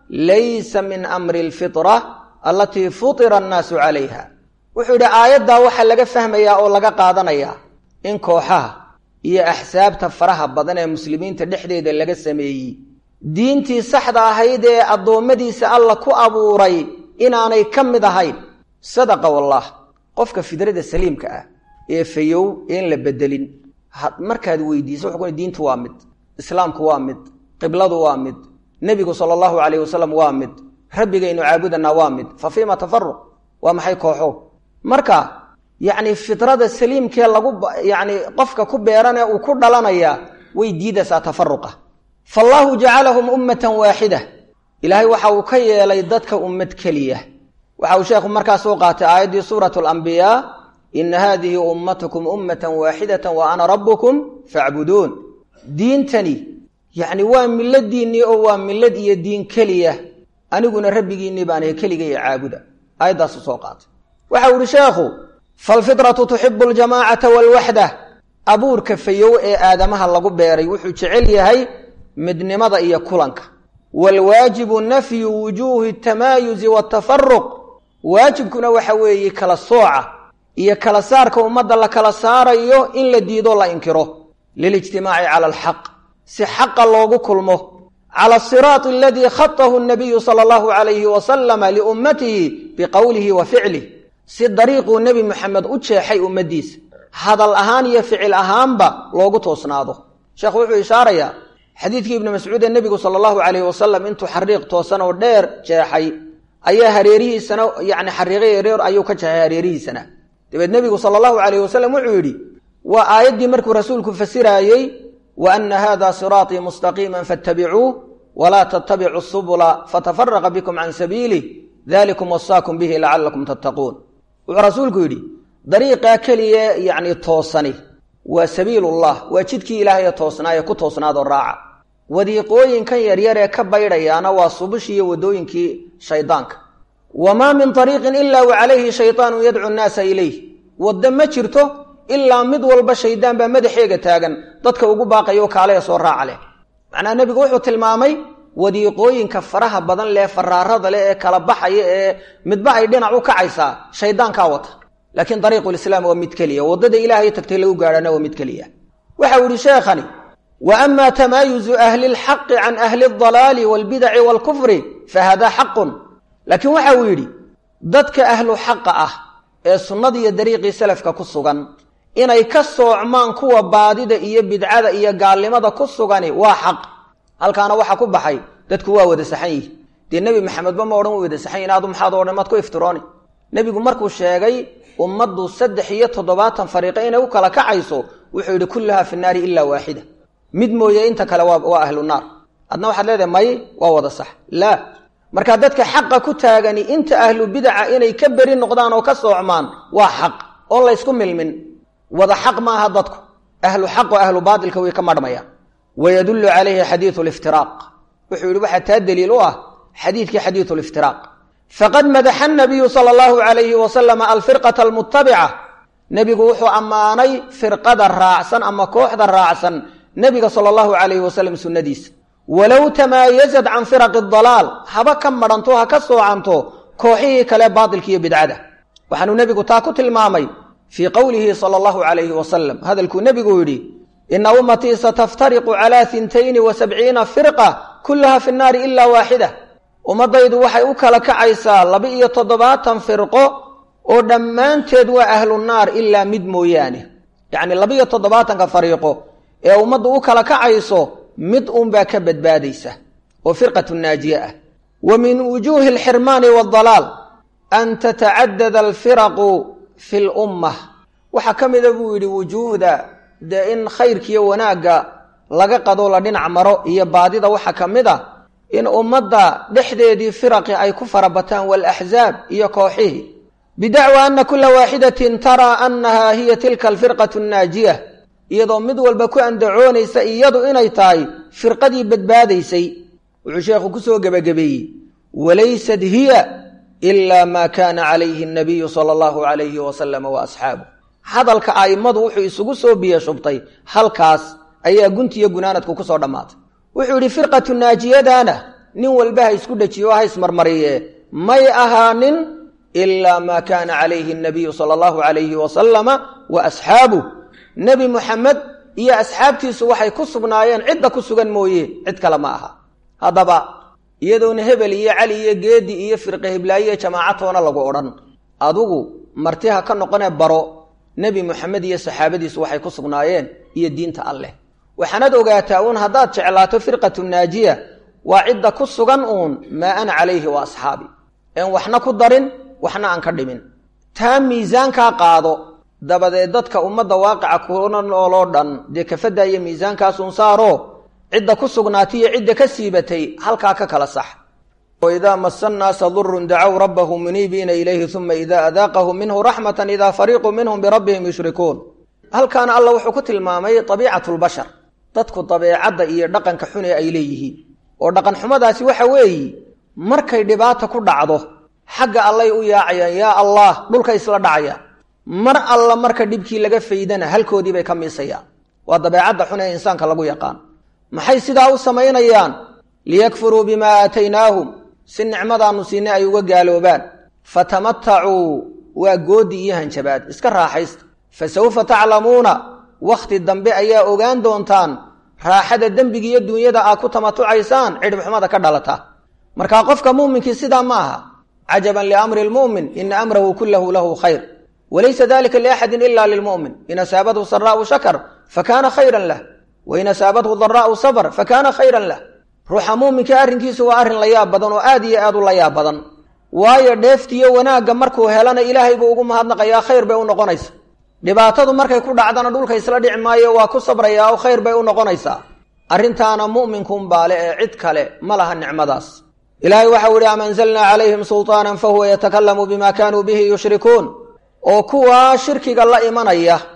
laysa min amri alfitra alatii futira annaasu calayha wuxuu yidhi aayaddaa waxaa laga fahmayaa oo laga qaadanayaa in kooxaha iyo axsaabta faraha badan ee muslimiinta dhexdeeda laga sameeyey diintii saxda ahayd ee addoommadiisa alla ku abuuray inaanay ka mid ahayn sadaqa wallah qofka fidrada saliimka ah ee fayow een la bedelin markaad weydiiso wuxuu diintu waa mid islaamku waa mid qibladu waa mid nebigu sala allahu calayh wasalam waa mid rabbigaynu caabudanaa waa mid fa fiima tafaruq waa maxay kooxo marka yacni fidrada saliimkee lagu yacni qofka ku beeranee uu ku dhalanayaa way diidaysaa tafaruqa fallaahu jacalahum ummatan waaxida ilaahay waxa uu ka yeelay dadka ummad keliya waxa uu sheekhu markaa soo qaatay aayaddii suurat alambiyaa ina haadihi ummatukum ummatan waaxidatan wa ana rabbukum facbuduun diintani yacni waa miladiinnii oo waa milad iyo diin keliya aniguna rabbigiinnii baanahay keligay caabuda aayaddaasu soo qaatay waxa uu ihi sheekhu falfitratu tuxibu aljamaacata waalwaxda abuurka fayow ee aadamaha lagu beeray wuxuu jecel yahay midnimada iyo kulanka waalwaajibu nafyu wujuuhi tamaayuzi waatafaruq waajibkuna waxa weeye kala sooca iyo kala saarka ummadda la kala saarayo in la diido la inkiro lilijtimaaci cala alxaq si xaqa loogu kulmo cala asiraati aladii khatahu nabiyu sala allahu calayhi wasalama liummatihi biqowlihi wa ficlih si dariiquu nebi moxamed u jeexay ummaddiisa hadal ahaan iyo ficil ahaanba loogu toosnaado sheekhu wuxuu ishaarayaa xadiidkii ibnu mascuud ee nebigu sala allahu calayhi wasalam intuu xariiq toosan oo dheer jeexay ayaa hareerihiisana yacni xariiqay ereer ayuu ka jeexay hareerihiisana dabeed nebigu sala allahu calayhi wasalam wuxuu yidhi waa aayaddii markuu rasuulku fasiraayey wa ana hada siraatii mustaqiima fattabicuuh walaa tattabicu subula fatafaraqa bikum can sabiilih dalikum wasaakum bihi lacalakum tattaquun wuxuu rasuulku yidhi dariiqaa keliya yacni toosani waa sabiilullah waa jidkii ilaahay toosnaaye ku toosnaadoo raaca wadiiqooyinkan yaryar ee ka baydhayaana waa subushii iyo waddooyinkii shaydaanka wamaa min ariiqin ilaa wa calayhi shaydaanun yadcu nnaasa ilayh waddo ma jirto ilaa mid walba shaydaan baa madaxeega taagan dadka ugu baaqayo kaalaya soo raaca leh macnaha nebigu wuxuu tilmaamay wadiiqooyinka faraha badan leh faraarada leh ee kala baxaya ee midba ay dhinac u kacaysaa shaydaankaa wata laakiin ariiqulislaam waa mid keliya waddada ilaahay tagtay lagu gaadhana waa mid keliya waxau yihi sheekhani wa ama tamaayuzu ahli lxaqi can ahli aldalaali walbidaci waalkufri fa hada xaqun laakiin waxa uu yidhi dadka ahlu xaqa ah ee sunnada iyo dariiqii salafka ku sugan inay ka soocmaan kuwa baadida iyo bidcada iyo gaalnimada ku sugani waa xaq halkaana waxaa ku baxay dadku waa wada saxan yihi dee nebi maxamedba ma odhan way wada saxan yihin adu maxaad odhan maad ku iftirooni nebigu markuu sheegay ummaddu saddex iyo toddobaatan fariiqo inay u kala kacayso wuxuu yidhi kulluhaa fi naari ilaa waaxida mid mooye inta kale waa ahlu naar adna waxaad leedahay may waa wada sax laa markaa dadka xaqa ku taagani inta ahlu bidaca inay ka beri noqdaan oo ka soocmaan waa xaq oon laysku milmin wada xaq maaha dadku ahlu xaq oo ahlu baatilka way ka marhmayaan wayadullu calayhi xadiidu liftiraaq wuxuu yidhi waxaa taa daliil u ah xadiidkii xadiidu liftiraaq faqad madaxa nabiyu sala allahu calayhi wasalama alfirqata almutabica nebigu wuxuu ammaanay firqada raacsan ama kooxda raacsan nebiga sala allahu calayhi wasalam sunnadiisa walow tamaayazad can firaqi dalaal haba ka madhanto ha ka soocanto kooxihii kale baatilka iyo bidcada waxaanuu nebigu taa ku tilmaamay fii qowlihi sala allahu calayhi wasalam hadalkuu nebigu yidhi ina ummatii sataftariqu calaa hintayni wa sabciina firqa kullaha fi nnaari ilaa waaxida ummaddaydu waxay u kala kacaysaa laba-iyo toddobaatan firqo oo dhammaanteed waa ahlu naar ilaa mid mooyaane yacni laba-iyo toddobaatanka fariiqo ee ummaddu u kala kacayso mid uunbaa ka badbaadaysa oo firqatu naajiye ah wa min wujuuhi alxirmaani waaldalaal an tatacadada alfiraqu fi lummah waxaa ka mida buu yidhi wujuuhda dee in khayrkiiyo wanaagga laga qado la dhinac maro iyo baadida waxaa ka mid a in ummadda dhexdeedii firaqi ay ku farabataan waalaxzaab iyo kooxihii bidacwa ana kula waaxidatin taraa annaha hiya tilka alfirqatu annaajiya iyadoo mid walba ku andacoonaysa iyadu inay tahay firqadii badbaadaysay wuxuu sheekhu ku soo gebagabeeyey walaysat hiya ilaa maa kaana calayhi nabiyu sala allahu calayhi wasalama wa asxaabuh hadalka a'immadu wuxuu isugu soo biyo shubtay halkaas ayaa guntiyo gunaanadku ku soo dhammaatay wuxuu yidhi firqatu naajiyadaana nin walba ha isku dhejiyo ha ismarmariye may ahaanin ilaa maa kaana calayhi nabiyu sala allahu calayhi wasalama wa asxaabuh nebi muxamed iyo asxaabtiisu waxay ku sugnaayeen cidda ku sugan mooye cid kale ma aha haddaba iyadoona hebel iyo cali iyo geedi iyo firqe hiblaayiyo jamaacatoona lagu odhan adugu martiha ka noqonee baro nebi moxamed iyo saxaabadiisu waxay ku sugnaayeen iyo diinta alleh waxaanad ogaataa uun haddaad jeclaato firqatu naajiya waa cidda ku sugan uun maa ana calayhi wa asxaabi een waxna ku darin waxna aan ka dhimin taa miisaankaa qaado dabadeed dadka ummadda waaqica kuna nooloo dhan dee kafadda iyo miisaankaasun saaro cidda ku sugnaatay iyo cidda ka siibatay halkaa ka kala sax waidaa masa nnaasa durun dacow rabbahum muniibiina ilayhi uma idaa adaaqahum minhu raxmatan idaa fariiqu minhum birabbihim yushrikuun halkaana alla wuxuu ku tilmaamay abiicatu lbashar dadku dabeecadda iyo dhaqanka xune ay leeyihiin oo dhaqan xumadaasi waxa weeye markay dhibaata ku dhacdo xagga allay u yaacayaan yaa allah dhulka isla dhacayaan mar alla marka dhibkii laga faydana halkoodii bay ka miisayaan waa dabeecadda xun ee insaanka lagu yaqaan maxay sidaa u samaynayaan liyakfuruu bimaa aataynaahum si nicmadaannu siinay ay uga gaaloobaan fatamatacuu waa goodi iyo hanjabaad iska raaxaysta fa sawfa taclamuuna wakhti dambe ayaa ogaan doontaan raaxada dembiga iyo duunyada aad ku tamatucaysaan cidhibxumada ka dhalata markaa qofka muuminkii sidaa ma aha cajaban liamri lmu'min ina amrahu kullahu lahu khayr walaysa dalika liaxadin ila lilmu'min in asaabathu saraa'u shakar fakaana khayran lah wain asaabathu daraa'u sabr fakaana khayran lah ruuxa muuminka arrinkiisu waa arrin la yaab badan oo aad iyo aad u la yaab badan waayo dheeftiyo wanaagga markuu helana ilaahay buu ugu mahadnaqayaa khayr bay u noqonaysa dhibaatadu markay ku dhacdana dhulka isla dhici maayo waa ku sabrayaa oo khayr bay u noqonaysaa arrintaana mu'minkuunbaale ee cid kale ma laha nicmadaas ilaahay waxau ihi am anzalnaa calayhim sulطaanan fahuwa yatakalamu bima kaanuu bihi yushrikuun oo kuwaa shirkiga la imanaya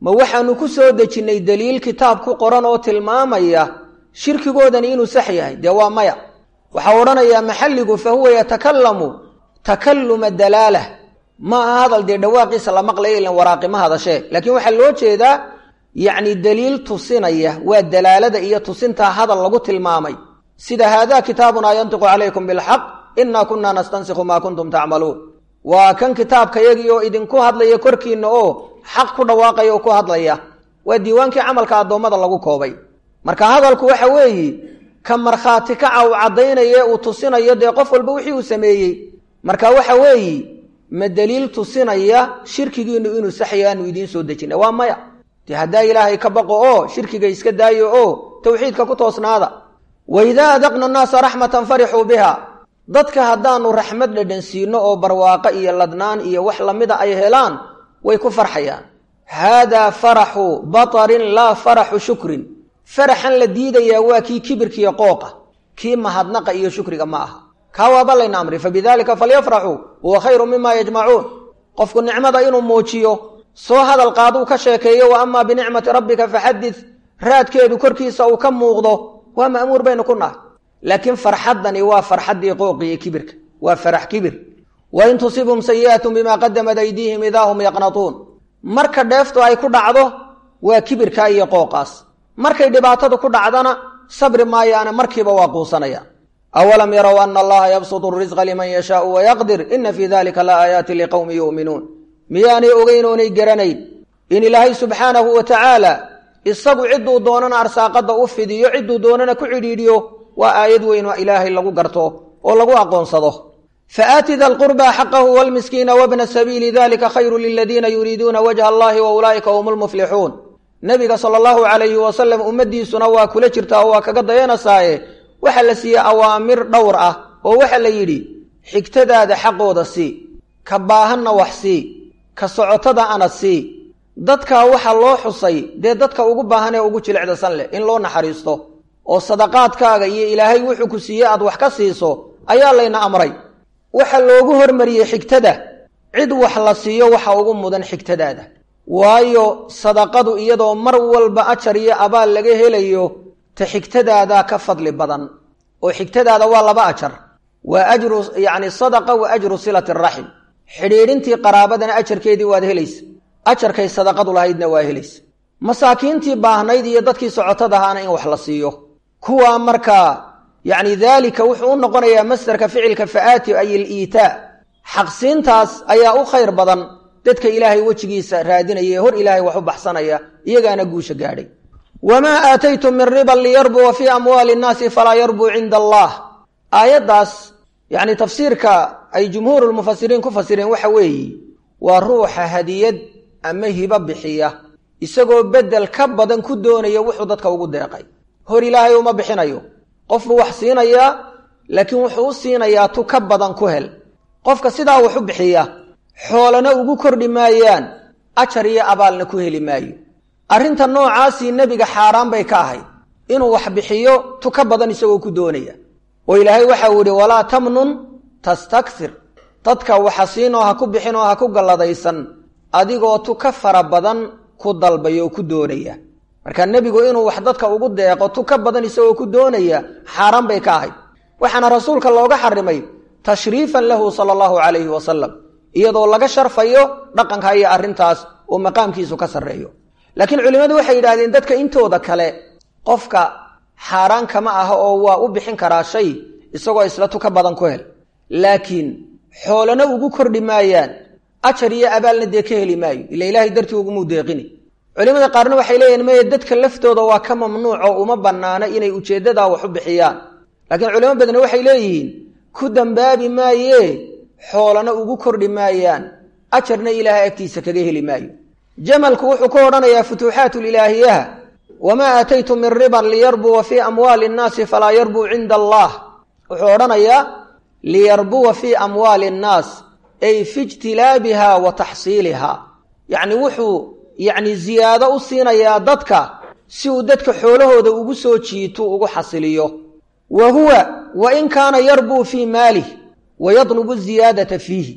ma waxaanu ku soo dejinnay daliil kitaab ku qoran oo tilmaamaya shirkigoodani inuu sax yahay dee waa maya waxaa odhanayaa maxalligu fa huwa yatakallamu takalluma dalaalah ma aha hadal dee dhawaaqiisa la maqlaya ilan waraaqima hadashee laakiin waxaa loo jeedaa yacni daliil tusinaya waa dalaalada iyo tusintaa hadal lagu tilmaamay sida haadaa kitaabunaa yantiqu calaykum bilxaq innaa kunnaa nastansikhu maa kuntum tacmaluun waa kan kitaabkayagii oo idinku hadlaya korkiinna oo xaq ku dhawaaqaya oo ku hadlaya waa diiwaankii camalka addoommada lagu koobay marka hadalku waxa weeye ka markhaati kaca uu caddaynaya uu tusinayo dee qof walba wixii uu sameeyey marka waxa weeye ma daliil tusinaya shirkigiinu inuu saxya aanu idiin soo dejina waa maya dee haddaa ilaahay ka baqo oo shirkiga iska daayo oo tawxiidka ku toosnaada waidaa adaqna annaasa raxmatan farixuu biha dadka haddaanu raxmad dhadhan siino oo barwaaqo iyo ladnaan iyo wax lamida ay helaan way ku farxayaan haadaa faraxu batarin laa faraxu shukrin faraxan la diidayaa waa kii kibirkiiyo qooqa kii mahadnaqa iyo shukriga ma aha kaa waaba layna amri fabidaalika falyafraxuu huwa khayru mima yajmacuun qofku nicmada inuu muujiyo soo hadal qaaduu ka sheekeeyo wa amaa binicmati rabbika faxadid raadkeedu korkiisa uu ka muuqdo waa ma'muur baynu ku nahay laakiin farxaddani waa farxaddii qooqi iyo kibirka waa farax kibir wain tusibhum sayi'atun bimaa qadamat aydiihim idaa hum yaqnatuun marka dheeftu ay ku dhacdo waa kibirka iyo qooqaas markay dhibaatadu ku dhacdana sabri maayaane markiiba waa quusanayaan awalam yarow ana allaha yabsutu risqa liman yashaau wayaqdir ina fii dalika la aayaatin liqowmi yu'minuun miyaanay ogeyn oonay garanayn in ilaahay subxaanahu wa tacaala isagu cidduu doonana arsaaqadda u fidiyo cidduu doonana ku cidhiidhiyo waa aayad weyn oo ilaahay lagu garto oo lagu aqoonsado faaati da lqurbaa xaqahu wlmiskiina wabna sabiili dalika khayru liladiina yuriiduuna wajha allahi wa ulaa'ika hum lmuflixuun nebiga sala allahu calayhi wasalam ummaddiisuna waa kula jirtaa oo waa kaga dayanasaaye waxaa la siiyey awaamir dhowr ah oo waxaa la yidhi xigtadaada xaqooda sii ka baahanna wax sii ka socotada ana sii dadkaa waxaa loo xusay dee dadka ugu baahan ee ugu jilicdasan leh in loo naxariisto oo sadaqaadkaaga iyo ilaahay wuxuu ku siiyey aad wax ka siiso ayaa layna amray waxa loogu hormariyey xigtada cid wax la siiyo waxa ugu mudan xigtadaada waayo sadaqadu iyadoo mar walba ajar iyo abaal laga helayo ta xigtadaadaa ka fadli badan oo xigtadaada waa laba ajar waa ajru yacni sadaqa wa ajru silati araxim xidhiidhintii qaraabadana ajarkeedii waad helaysa ajarkay sadaqadu lahaydna waa helaysa masaakiintii baahnayd iyo dadkii socotadahaana in wax la siiyo kuwaa markaa yacni daalika wuxuu u noqonayaa masdarka ficilka fa'aati ay iliitaa xaqsiintaas ayaa u khayr badan dadka ilaahay wejigiisa raadinaya ee hor ilaahay wax u baxsanaya iyagaana guusha gaadhay wamaa aataytum min riban liyarbua fii amwaali nnaasi falaa yarbuu cinda allah aayaddaas yacni tafsiirka ay jumhuurulmufasiriin ku fasireen waxa weeye waa ruuxa hadiyad ama hibo bixiya isagoo beddel ka badan ku doonaya wuxuu dadka ugu deeqay hor ilaahay uma bixinayo qof buu wax siinayaa laakiin wuxuu u siinayaa tu ka badan ku hel qofka sidaa wax u bixiya xoolana ugu kordhi maayaan ajar iyo abaalna ku heli maayo arrinta noocaasii nebiga xaaraan bay ka ahayd inuu wax bixiyo tu ka badan isagoo ku doonaya oo ilaahay waxau yidhi walaa tamnun tastakfir dadka waxa siinoo ha ku bixin oo ha ku galladaysan adigoo tu ka fara badan ku dalbaya oo ku doonaya marka nebigu inuu wax dadka ugu deeqo tu ka badan isagoo ku doonaya xaaraan bay ka ahayd waxaana rasuulka looga xarimay tashriifan lahu sala allahu calayhi wasalam iyadoo laga sharfayo dhaqanka iyo arrintaas oo maqaamkiisu ka sarreeyo laakiin culimmadu waxay yidhahdeen dadka intooda kale qofka xaaraan kama aha oo waa u bixin karaa shay isagoo isla tu ka badan ku hel laakiin xoolana ugu kordhi maayaan ajar iyo abaalna dee ka heli maayo ila ilaahay dartii ugumuu deeqini culimada qaarna waxay leeyihin maya dadka laftooda waa ka mamnuuco uma bannaano inay ujeeddadaa wax u bixiyaan laakiin culimo badna waxay leeyihiin ku dambaabi maayee xoolana ugu kordhi maayaan ajarna ilaahay agtiisa kaga heli maayo jamalku wuxuu ku odhanayaa futuuxaat lilaahiyaha wamaa aataytum min riban liyarbuwa fii amwaali nnaasi falaa yarbuu cinda allah wuxuu odhanayaa liyarbuwa fii amwaali nnaas ay fi ijtilaabiha wa taxsiiliha yacni wuxuu yacni ziyaado u siinayaa dadka si uu dadka xoolahooda ugu soo jiito ugu xasiliyo wa huwa wa in kaana yarbuu fii maalih wa yadlubu ziyaadata fiihi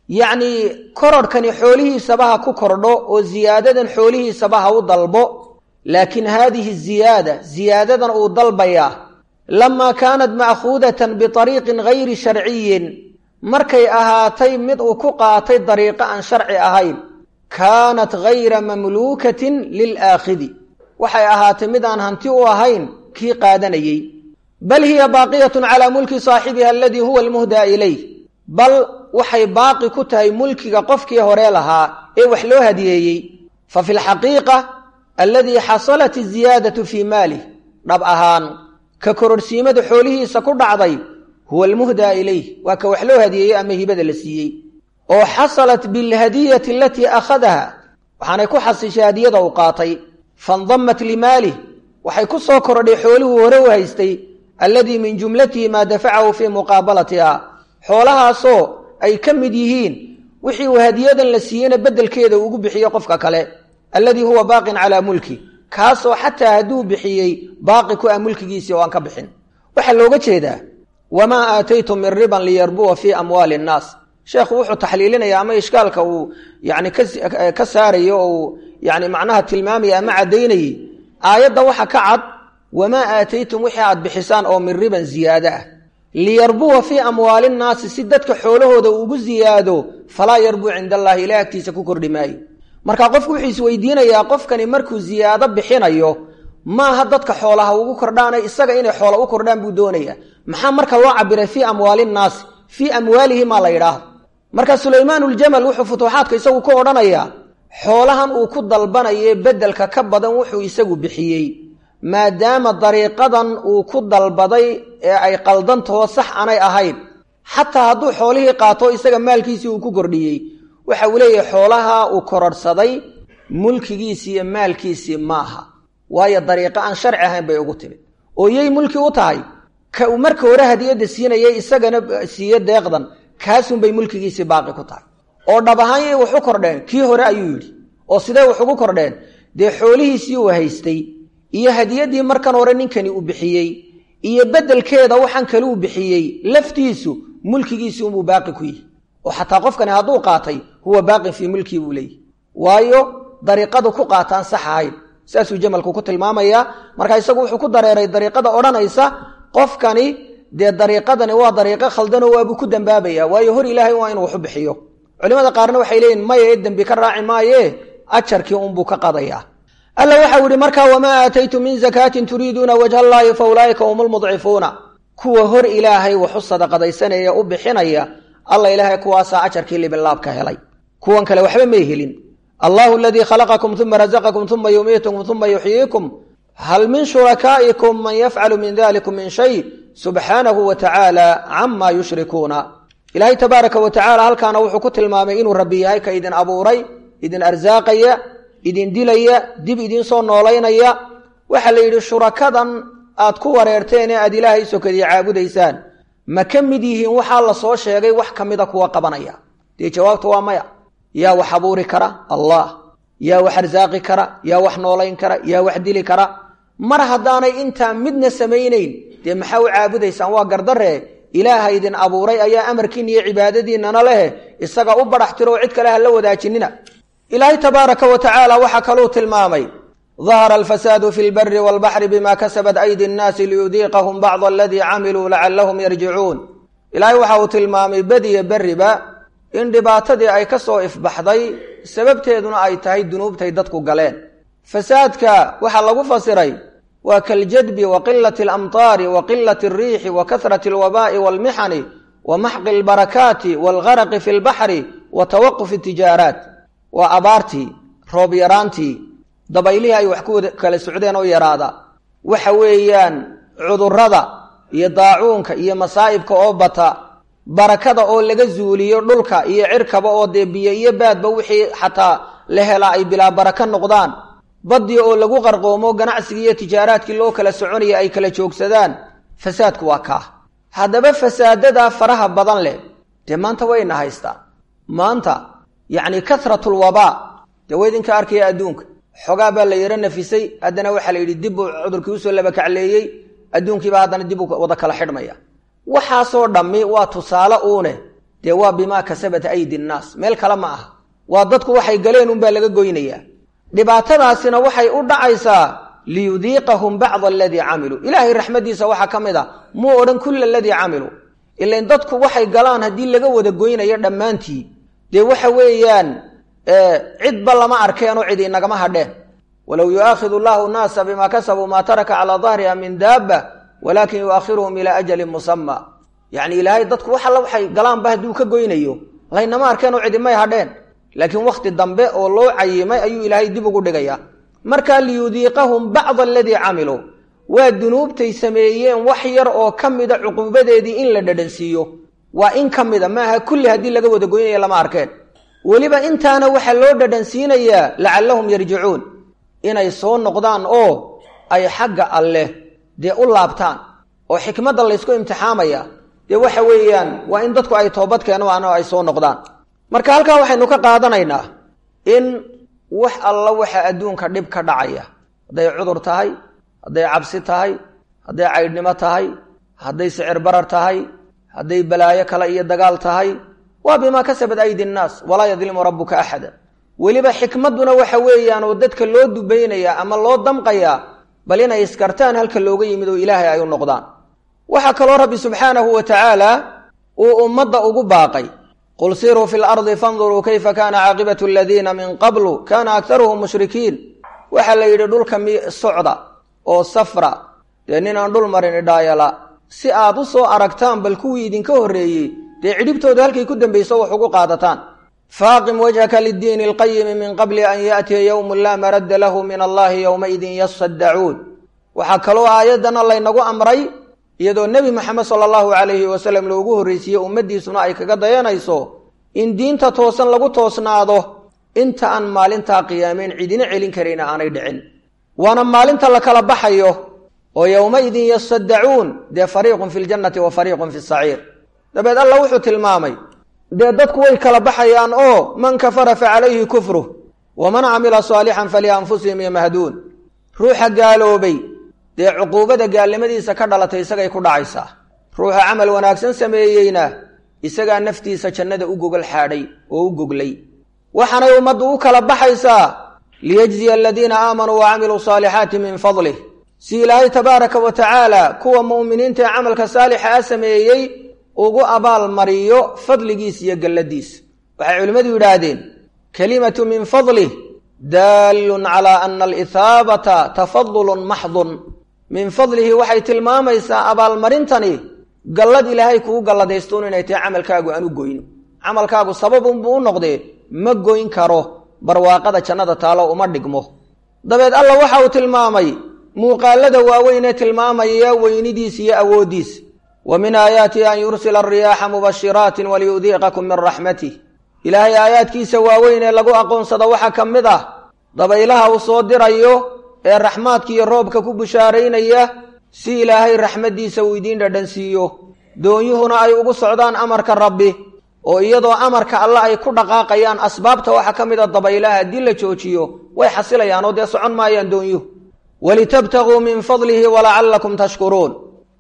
yacnii kororhkani xoolihiisaba ha ku kordho oo ziyaadadan xoolihiisaba ha u dalbo laakiin haadihi ziyaada ziyaadadan uu dalbayaa lamaa kaanat ma'khuudatan biariiqin gayri sharciyin markay ahaatay mid uu ku qaatay dariiqo aan sharci ahayn kaanat gayra mamluukatin lilaakhidi waxay ahaatay mid aan hanti u ahayn kii qaadanayey bal hiya baaqiyatun calaa mulki saaxibiha aladii huwa almuhdaa ilayh bal waxay baaqi ku tahay mulkiga qofkii hore lahaa ee wax loo hadiyeeyey fa fi lxaqiiqa alladii xasalat iziyaadatu fii maalih dhab ahaan ka kororhsiimada xoolihiisa ku dhacday huwa almuhdaa ilayh waa ka wax loo hadiyeeyey ama hibada la siiyey oo xasalat bilhadiyati alatii akhadaha waxaanay ku xasishay hadiyada uu qaatay faindamat limaalih waxay ku soo kordhay xoolihuu hore u haystay alladii min jumlatihi maa dafacahu fii muqaabalatiha xoolahaasoo ay ka mid yihiin wixii uu hadiyadan la siiyeyna beddelkeeda ugu bixiyo qofka kale alladii huwa baaqin calaa mulki kaasoo xataa hadduu bixiyey baaqi ku ah mulkigiisii oo aan ka bixin waxaa looga jeedaa wamaa aataytum min riban liyarbuwa fii amwaali innaas sheekhu wuxuu taxliilinaya ama ishkaalka uu yani ka saarayo oo uu yani macnaha tilmaamaya ama caddaynayey aayadda waxa ka cad wamaa aataytum wixii aad bixisaan oo min riban ziyaado ah liyarbuwa fii amwaali nnaasi si dadka xoolahooda ugu ziyaado falaa yarbuu cinda allahi ilaah agtiisa ku kordhi maayo marka qofku wuxuu isweydiinayaa qofkani markuu ziyaado bixinayo maaha dadka xoolaha ugu kordhaana isaga inay xoola u kordhaan buu doonaya maxaa marka loo cabiray fii amwaali nnaasi fii amwaalihi maa la yidhaahdo marka sulaymaanuljamal wuxuu futuuxaadka isagu ku odhanayaa xoolahan uu ku dalbanaye beddelka ka badan wuxuu isagu bixiyey maadaama dariiqadan uu ku dalbaday ee ay qaldantahoo sax aanay ahayn xataa hadduu xoolihii qaato isaga maalkiisii uu ku kordhiyey waxa uu leeyahay xoolaha uu kororhsaday mulkigiisii iyo maalkiisii maaha waayo dariiqo aan sharci ahayn bay ugu timid oo yay mulki u tahay ka uu marka hore hadiyadda siinayay isagana siiye deeqdan kaasunbay mulkigiisii baaqi ku tahay oo dhab ahaan yay wax u kordheen kii hore ayuu yidhi oo sidee wax ugu kordheen dee xoolihiisii uu haystay iyo hadiyaddii markan hore ninkani uu bixiyey iyo beddelkeeda waxaan kale uu bixiyey laftiisu mulkigiisii unbuu baaqi ku yihi oo xataa qofkani hadduu qaatay huwa baaqin fii mulkii buu leeyahy waayo dariiqadu ku qaataan sax ahayn saasuu jamalku ku tilmaamayaa marka isagu wuxuu ku dareeray dariiqada odhanaysa qofkani dee dariiqadani waa dariiqo khaldanoo waabuu ku dambaabaya waayo hor ilaahay waa inuu waxu bixiyo culimada qaarna waxay leeyihin maya ee dembi ka raaci maaye ajarkii unbuu ka qadayaa alla waxau yihi markaa wamaa aataytum min zakaatin turiiduuna wajha allaahi fa ulaa'ika hum lmudcifuuna kuwa hor ilaahay waxu sadaqadaysanaya u bixinaya alla ilaahay kuwaasaa ajarkii libilaabka helay kuwan kale waxba may helin allahu aladii khalaqakum uma razaqakum uma yumiitukum uma yuxyiikum hal min shurakaa'ikum man yafcalu min dalikum min shay subxaanahu wa tacaala cama yushrikuuna ilaahay tabaaraka wa tacala halkaana wuxuu ku tilmaamay inuu rabbi yahay ka idin abuuray idin arsaaqaya idin dilaya dib idin soo noolaynaya waxaa la yidhi shurakadan aad ku wareerteen ee aad ilaahay sokadii caabudaysaan ma ka mid yihiin waxaa la soo sheegay wax ka mida kuwa qabanaya dee jawaabta waa maya yaa wax abuuri kara allah yaa wax arsaaqi kara yaa wax noolayn kara yaa wax dili kara mar haddaanay intaa midna samaynayn dee maxaa u caabudaysaan waa gardaree ilaaha idin abuuray ayaa amarkiina iyo cibaadadiinnana leh isaga u badhax tiroo cid kale ha la wadaajinina ilaahay tabaaraka wa tacaala waxaa kaluu tilmaamay dahara alfasaadu fi lbari walbaxri bima kasabat aydi nnaasi liyudiiqahum bacda aladii camiluu lacallahum yarjicuun ilaahay waxa uu tilmaamay bediya berriba in dhibaatadii ay ka soo ifbaxday sababteeduna ay tahay dunuubtay dadku galeen fasaadka waxaa lagu fasiray waa kaljadbi wa qilati alamtaari wa qilati alriixi wa kasrati alwabaa'i waalmixani wa maxqi albarakaati waalgaraqi fi lbaxri wa tawaqufi tijaaraat waa abaartii roob yaraantii dabaylihii ay wax ku kala socdeen oo yaraada waxa weeyaan cudurrada iyo daacuunka iyo masaa'ibka oo bata barakada oo laga zuuliyo dhulka iyo cirkaba oo dee biyo iyo baadba wixii xataa la helaa ay bilaa baraka noqdaan baddii oo lagu qarqoomo ganacsigii iyo tijaaraadkii loo kala soconaya ay kala joogsadaan fasaadku waa kaa haddaba fasaadadaa faraha badan leh dee maanta wayna haystaa maanta yacni kasratul wabaa dee wa idinka arkaya adduunka xogaa baa la yaro nafisay haddana waxaa la yidhi dib buu cudurkii usoo labakacleeyey adduunkiiba haddana dib uu wada kala xidhmaya waxaasoo dhammi waa tusaale uune dee waa bimaa kasabat aydi nnaas meel kale ma aha waa dadku waxay galeen unbaa laga goynayaa dhibaatadaasina waxay u dhacaysaa liyudiiqahum bacda aladii camiluu ilaahay raxmaddiisa waxaa ka mid a muu odhan kulla aladii camiluu ilain dadku waxay galaan haddii laga wada goynayo dhammaantii dee waxa weeyaan cidba lama arkeenoo cid inagama hadheen walow yu'aakhidu llahu nnaasa bimaa kasabuu maa taraka calaa dahriha min daaba walaakin yu'akhiruhum ilaa ajalin musama yacni ilaahay dadku wax alla waxay galaanba hadduu ka goynayo laynama arkeenoo cidimay hadheen laakiin wakhti dambe oo loo cayimay ayuu ilaahay dib ugu dhigayaa markaa liyudiiqahum bacda aladii camiluu waa dunuubtay sameeyeen wax yar oo ka mida cuquubadeedii in la dhadhansiiyo waa in ka mida maaha kulli haddii laga wada goynaya lama arkeen weliba intaana waxaa loo dhadhansiinayaa lacallahum yarjicuun inay soo noqdaan oo ay xagga alleh dee u laabtaan oo xikmadda laysku imtixaamaya dee waxa weeyaan waa in dadku ay toobad keenaan oo ay soo noqdaan marka halkaa waxaynu ka qaadanaynaa in wax alla waxa adduunka dhib ka dhacaya hadday cudur tahay hadday cabsi tahay hadday caydhnimo tahay hadday sicir barar tahay hadday balaayo kale iyo dagaal tahay waa bimaa kasabat aydi nnaas walaa yadlimu rabbuka axada weliba xikmadduna waxa weeyaan oo dadka loo dubaynayaa ama loo damqayaa bal inay iskartaan halka looga yimid oo ilaahay ay u noqdaan waxaa kaloo rabbi subxaanahu wa tacaala uu ummadda ugu baaqay qul siruu fi lardi fanduruu kayfa kaana caaqibatu aladiina min qablu kaana aktaruhum mushrikiin waxaa la yidhi dhulka mi socda oo safra dee ninaan dhul marin idhaayala si aad u soo aragtaan bal kuwii idinka horreeyey dee cidhibtooda halkay ku dambayso wax ugu qaadataan faaqim wajhaka liddiini alqayimi min qabli an yaatiya yowmun laa maradda lahu min allahi yowmaidin yasaddacuun waxaa kaloo aayaddana laynagu amray iyadoo nebi maxamed sala allahu calayhi wasalam loogu horreysiiyey ummaddiisuna ay kaga dayanayso in diinta toosan lagu toosnaado inta aan maalintaa qiyaameen cidina celin karayna aanay dhicin waana maalinta la kala baxayo oo yowmaidin yasaddacuun dee fariiqun fi ljannati wa fariiqun fi saciir dabeed alla wuxuu tilmaamay dee dadku way kala baxayaan oo man kafara fa calayhi kufruh waman camila saalixan falianfusihim yamahduun ruuxa gaaloobay dee cuquubada gaalnimadiisa ka dhalatay isagay ku dhacaysaa ruuxa camal wanaagsan sameeyeyna isagaa naftiisa jannada u gogol xaadhay oo u goglay waxaanay ummaddu u kala baxaysaa liyajziya aladiina aamanuu wa camiluu saalixaati min fadlih si ilaahay tabaaraka wa tacaala kuwa mu'miniinta ee camalka saalixa a sameeyey ugu abaal mariyo fadligiis iyo galladiis waxay culimmadu yidhaahdeen kelimatu min fadlih daallun calaa ana alihaabata tafadulun maxdun min fadlihi waxay tilmaamaysaa abaalmarintani gallad ilaahay kugu galladaystuun inay tahay camalkaagu aan u goyn camalkaagu sababunbuu u noqdee ma goyn karo barwaaqada jannada taalo uma dhigmo dabeed alla waxa uu tilmaamay muuqaalada waaweyn ee tilmaamaya weynidiis iyo awooddiis wa min aayaatihi an yursila ariyaaxa mubashiraatin waliyudiiqakum min raxmatih ilaahay aayaadkiisa waaweyn ee lagu aqoonsado waxaa ka mid ah dabaylaha uu soo dirayo ee raxmaadka iyo roobka ku bushaaraynaya si ilaahay raxmaddiisa uu idiin dhadhansiiyo doonyuhuna ay ugu socdaan amarka rabbi oo iyadoo amarka alle ay ku dhaqaaqayaan asbaabta waxaa ka mid a dabaylaha haddii la joojiyo way xasilayaan oo dee socon maayaan doonyuhu walitabtaguu min fadlihi walacallakum tashkuruun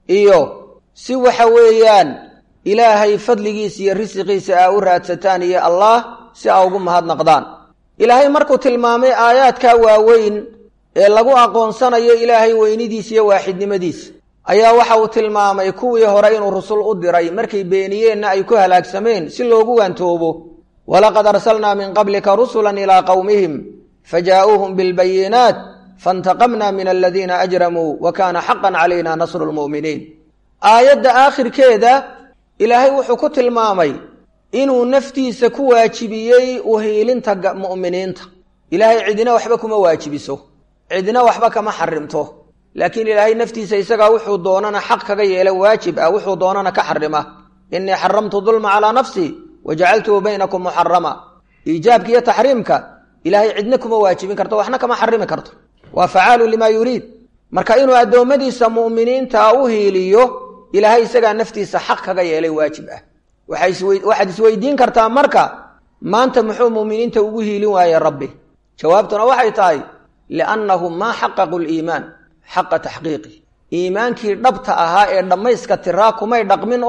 iyo si waxa weeyaan ilaahay fadligiisa iyo risiqiisa aa u raadsataan iyo allah si aa ugu mahadnaqdaan ilaahay markuu tilmaamay aayaadkaa waaweyn ee lagu aqoonsanayo ilaahay weynidiisa iyo waaxidnimadiisa ayaa waxa uu tilmaamay kuwii hore inuu rusul u diray markay beeniyeenna ay ku halaagsameen si loogu waantoobo walaqad arsalnaa min qablika rusulan ilaa qowmihim fajaa'uuhum bilbayinaat faintaqamna min aladiina ajramuu wa kaana xaqan calayna nasru lmu'miniin aayadda aakhirkeeda ilaahay wuxuu ku tilmaamay inuu naftiisa ku waajibiyey uhiilinta mu'miniinta ilaahay cidina waxba kuma waajibiso cidina waxba kama xarimto laakiin ilaahay naftiisa isagaa wuxuu doonana xaq kaga yeela waajib ah wuxuu doonana ka xarima innii xaramtu dulma calaa nafsii wa jacaltuhu baynakum muxarama iijaabka iyo taxriimka ilaahay cidna kuma waajibin karto waxna kama xarimi karto waa facaalu limaa yuriid marka inuu addoommadiisa mu'miniinta u hiiliyo ilaahay isagaa naftiisa xaq kaga yeelay waajib ah waxaad isweydiin kartaa marka maanta muxuu mu'miniinta ugu hiilin waaye rabbi jawaabtuna waxay tahay liannahum maa xaqaqu liimaan xaqa taxqiiqi iimaankii dhabta ahaa ee dhammayska tiraa kumay dhaqmin oo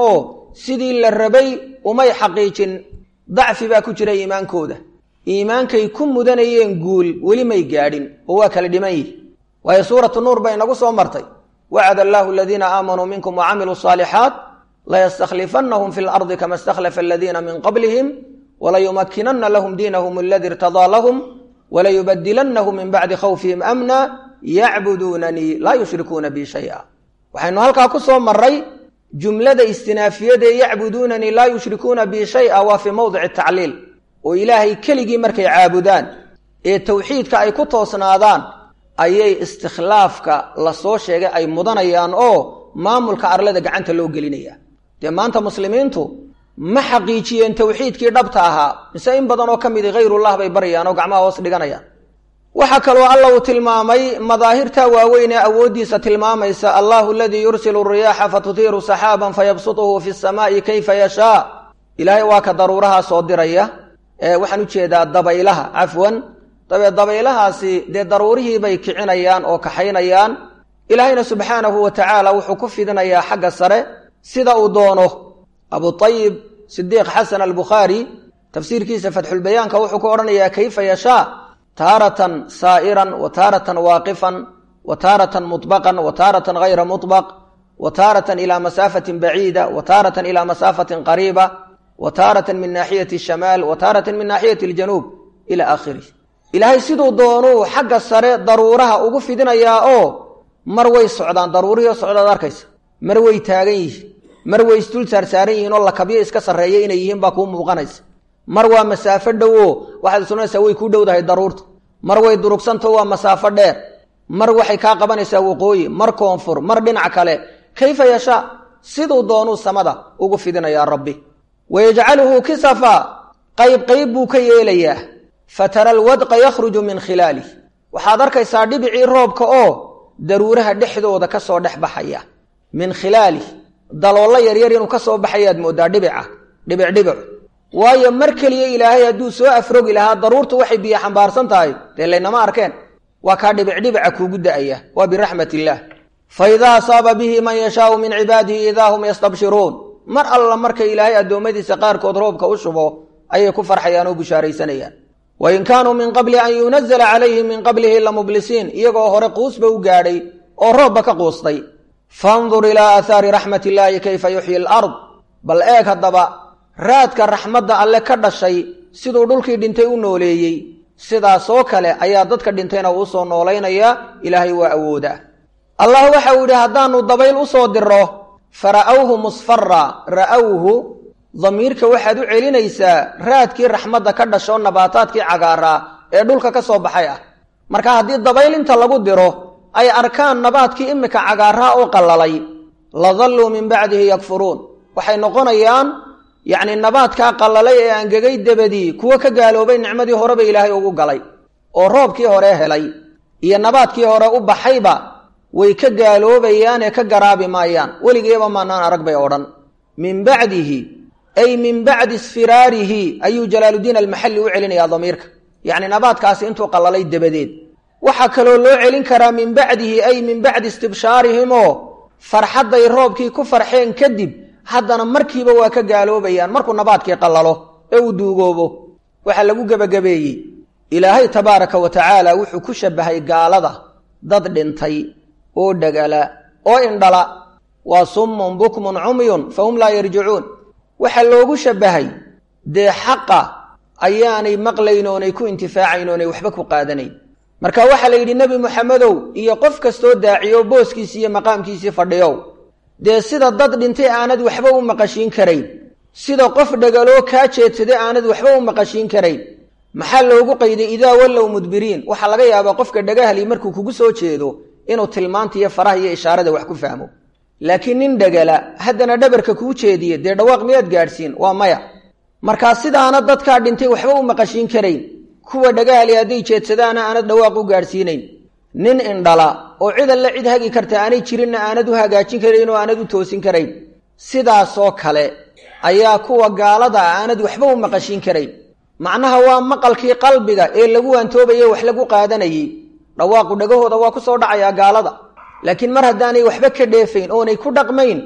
sidii la rabay umay xaqiijin dacfi baa ku jira iimaankooda iimaankay ku mudanayeen guul weli may gaadhin oo waa kala dhiman yihi waayo suuratu nuur bay inagu soo martay wacada allaahu aladiina aamanuu minkum wacamiluu saalixaat layastakhlifannahum fi lardi kama istakhlafa aladiina min qablihim walayumakinana lahum diinahum aladi irtadaa lahum walayubadilannahum min bacdi khawfihim amna yacbuduunanii laa yushrikuuna bi shaya waxaynu halkaa ku soo maray jumlada istinaafiyadae yacbuduunanii laa yushrikuuna bi shaya waa fii mowdici tacliil oo ilaahay keligii markay caabudaan ee towxiidka ay ku toosnaadaan ayay istikhlaafka lasoo sheegay ay mudanayaan oo maamulka arlada gacanta loo gelinaya dee maanta muslimiintu ma xaqiijiyeen towxiidkii dhabta ahaa mise in badan oo ka midi hayrullah bay baryayaan oo gacmaha hoos dhiganayaan waxaa kaloo alla uu tilmaamay madaahirta waaweyn ee awooddiisa tilmaamaysa allahu aladii yursilu riyaaxa fatutiiru saxaaban fayabsutuhu fi samaa'i kayfa yashaa ilaahay waa ka daruuraha soo diraya waxaan ujeedaa dabaylaha cafwan dabee dabaylahaasi dee daruurihii bay kicinayaan oo kaxaynayaan ilaahayna subxaanahu wa tacaala wuxuu ku fidinayaa xagga sare sida uu doono abuayib sidiiq xasan albukhaari tafsiirkiisa fatxulbayaanka wuxuu ku odhanayaa kayfa yashaa taaratan saa'iran wa taaratan waaqifan wa taaratan muطbaqan wa taaratan hayra muطbaq wa taaratan ilaa masaafatin baciida wa taaratan ilaa masaafatin qariiba wa taaratan min naaxiyati shamaal wa taaratan min naaxiyati aljanuub ila aakhirih ilaahay siduu doonuu xagga sare daruuraha ugu fidinayaa oo mar way socdaan daruurihii socdaad arkaysa mar way taagan yihiin mar way isdul saarsaaran yihiin oo lakabyo iska sarreeya inay yihiin baa kuu muuqanaysa mar waa masaafo dhowo waxaad sunaysaa way kuu dhowdahay daruurta mar way durugsantaho waa masaafo dheer mar waxay kaa qabanaysaa waqooyi mar koonfur mar dhinac kale kayfa yashaa siduu doonuu samada ugu fidinayaa rabbi wayajcaluhu kisafa qayb qayb buu ka yeelayaa fatara alwadqa yakhruju min khilaalih waxaad arkaysaa dhibicii roobka oo daruuraha dhexdooda ka soo dhex baxaya min khilaalih daloollo yaryar inuu ka soo baxayaad mooddaa dhibica dhibic dhibic waayo mar keliya ilaahay hadduu soo afrogi lahaa daruurtu waxay biyo xambaarsan tahay dee laynama arkeen waa kaa dhibicdhibica kuugu da'aya waa biraxmat illaah fa idaa asaaba bihi man yashaau min cibaadihi idaa hum yastabshiruun mar alla marka ilaahay addoommadiisa qaarkood roobka u shubo ayay ku farxayaan oo bushaaraysanayaan wain kaanuu min qabli an yunazala calayhim min qablihi lamublisiin iyagoo hore quusba u gaadhay oo roobba ka quustay fandur ilaa aathaari raxmat illaahi kayfa yuxyi alard bal eeg haddaba raadka raxmadda alle ka dhashay siduu dhulkii dhintay u nooleeyey sidaasoo kale ayaa dadka dhintayna uu soo noolaynayaa ilaahay waa awooda allah waxa uu yidhi haddaanu dabayl u soo diro fara'awhu musfara ra'awhu damiirka waxaad u celinaysaa raadkii raxmadda ka dhasho nabaataadkii cagaaraa ee dhulka ka soo baxay ah marka haddii dabayl inta lagu diro ay arkaan nabaadkii imika cagaaraa oo qallalay ladalluu min bacdihi yakfuruun waxay noqonayaan yacni nabaadkaa qallalay ee angegay dabadii kuwo ka gaaloobay nicmadii horeba ilaahay ugu galay oo roobkii hore helay iyo nabaadkii hore u baxayba way ka gaaloobayaan ee ka garaabi maayaan weligeeba maanaan arag bay odhan min bacdihi ay min bacdi isfiraarihi ayuu jalaaludiin almaxalli u celinayaa damiirka yacni nabaadkaasi intuu qallalay dabadeed waxaa kaloo loo celin karaa min bacdihi ay min bacdi istibshaarihim oo farxadday roobkii ku farxeen kadib haddana markiiba waa ka gaaloobayaan markuu nabaadkii qallalo ee uu duugoobo waxaa lagu gebagabeeyey ilaahay tabaaraka wa tacaala wuxuu ku shabbahay gaalada dad dhintay oo dhagala oo indhala waa summun bukmun cumyun fahum laa yarjicuun waxaa loogu shabbahay dee xaqa ayaanay maqlayn oonay ku intifaacayn oonay waxba ku qaadanayn marka waxaa la yidhi nebi moxamedow iyo qof kastoo daaciyo booskiisii iyo maqaamkiisii fadhiyow dee sida dad dhintay aanad waxba u maqashiin karayn sida qof dhagaloo kaa jeedsaday aanad waxba u maqashiin karayn maxaa loogu qayday idaa wallow mudbiriin waxaa laga yaabaa qofka dhagahli markuu kugu soo jeedo inuu tilmaanta iyo faraha iyo ishaarada wax ku fahmo laakiin nin dhagala haddana dhabarka kuu jeediye dee dhawaaq miyaad gaadhsiin waa maya markaa sidaana dadkaa dhintay waxba u maqashiin karayn kuwa dhagahali hadday jeedsadaana aanad dhawaaq u gaadhsiinayn nin indhala oo cid alle cid hagi karta aanay jirinna aanad u hagaajin karayn oo aanad u toosin karayn sidaasoo kale ayaa kuwa gaalada ah aanad waxba u maqashiin karayn macnaha waa maqalkii qalbiga ee lagu waantoobaye wax lagu qaadanayey dhawaaqu dhagahooda waa ku soo dhacayaa gaalada laakiin mar haddaanay waxba ka dheefayn oonay ku dhaqmayn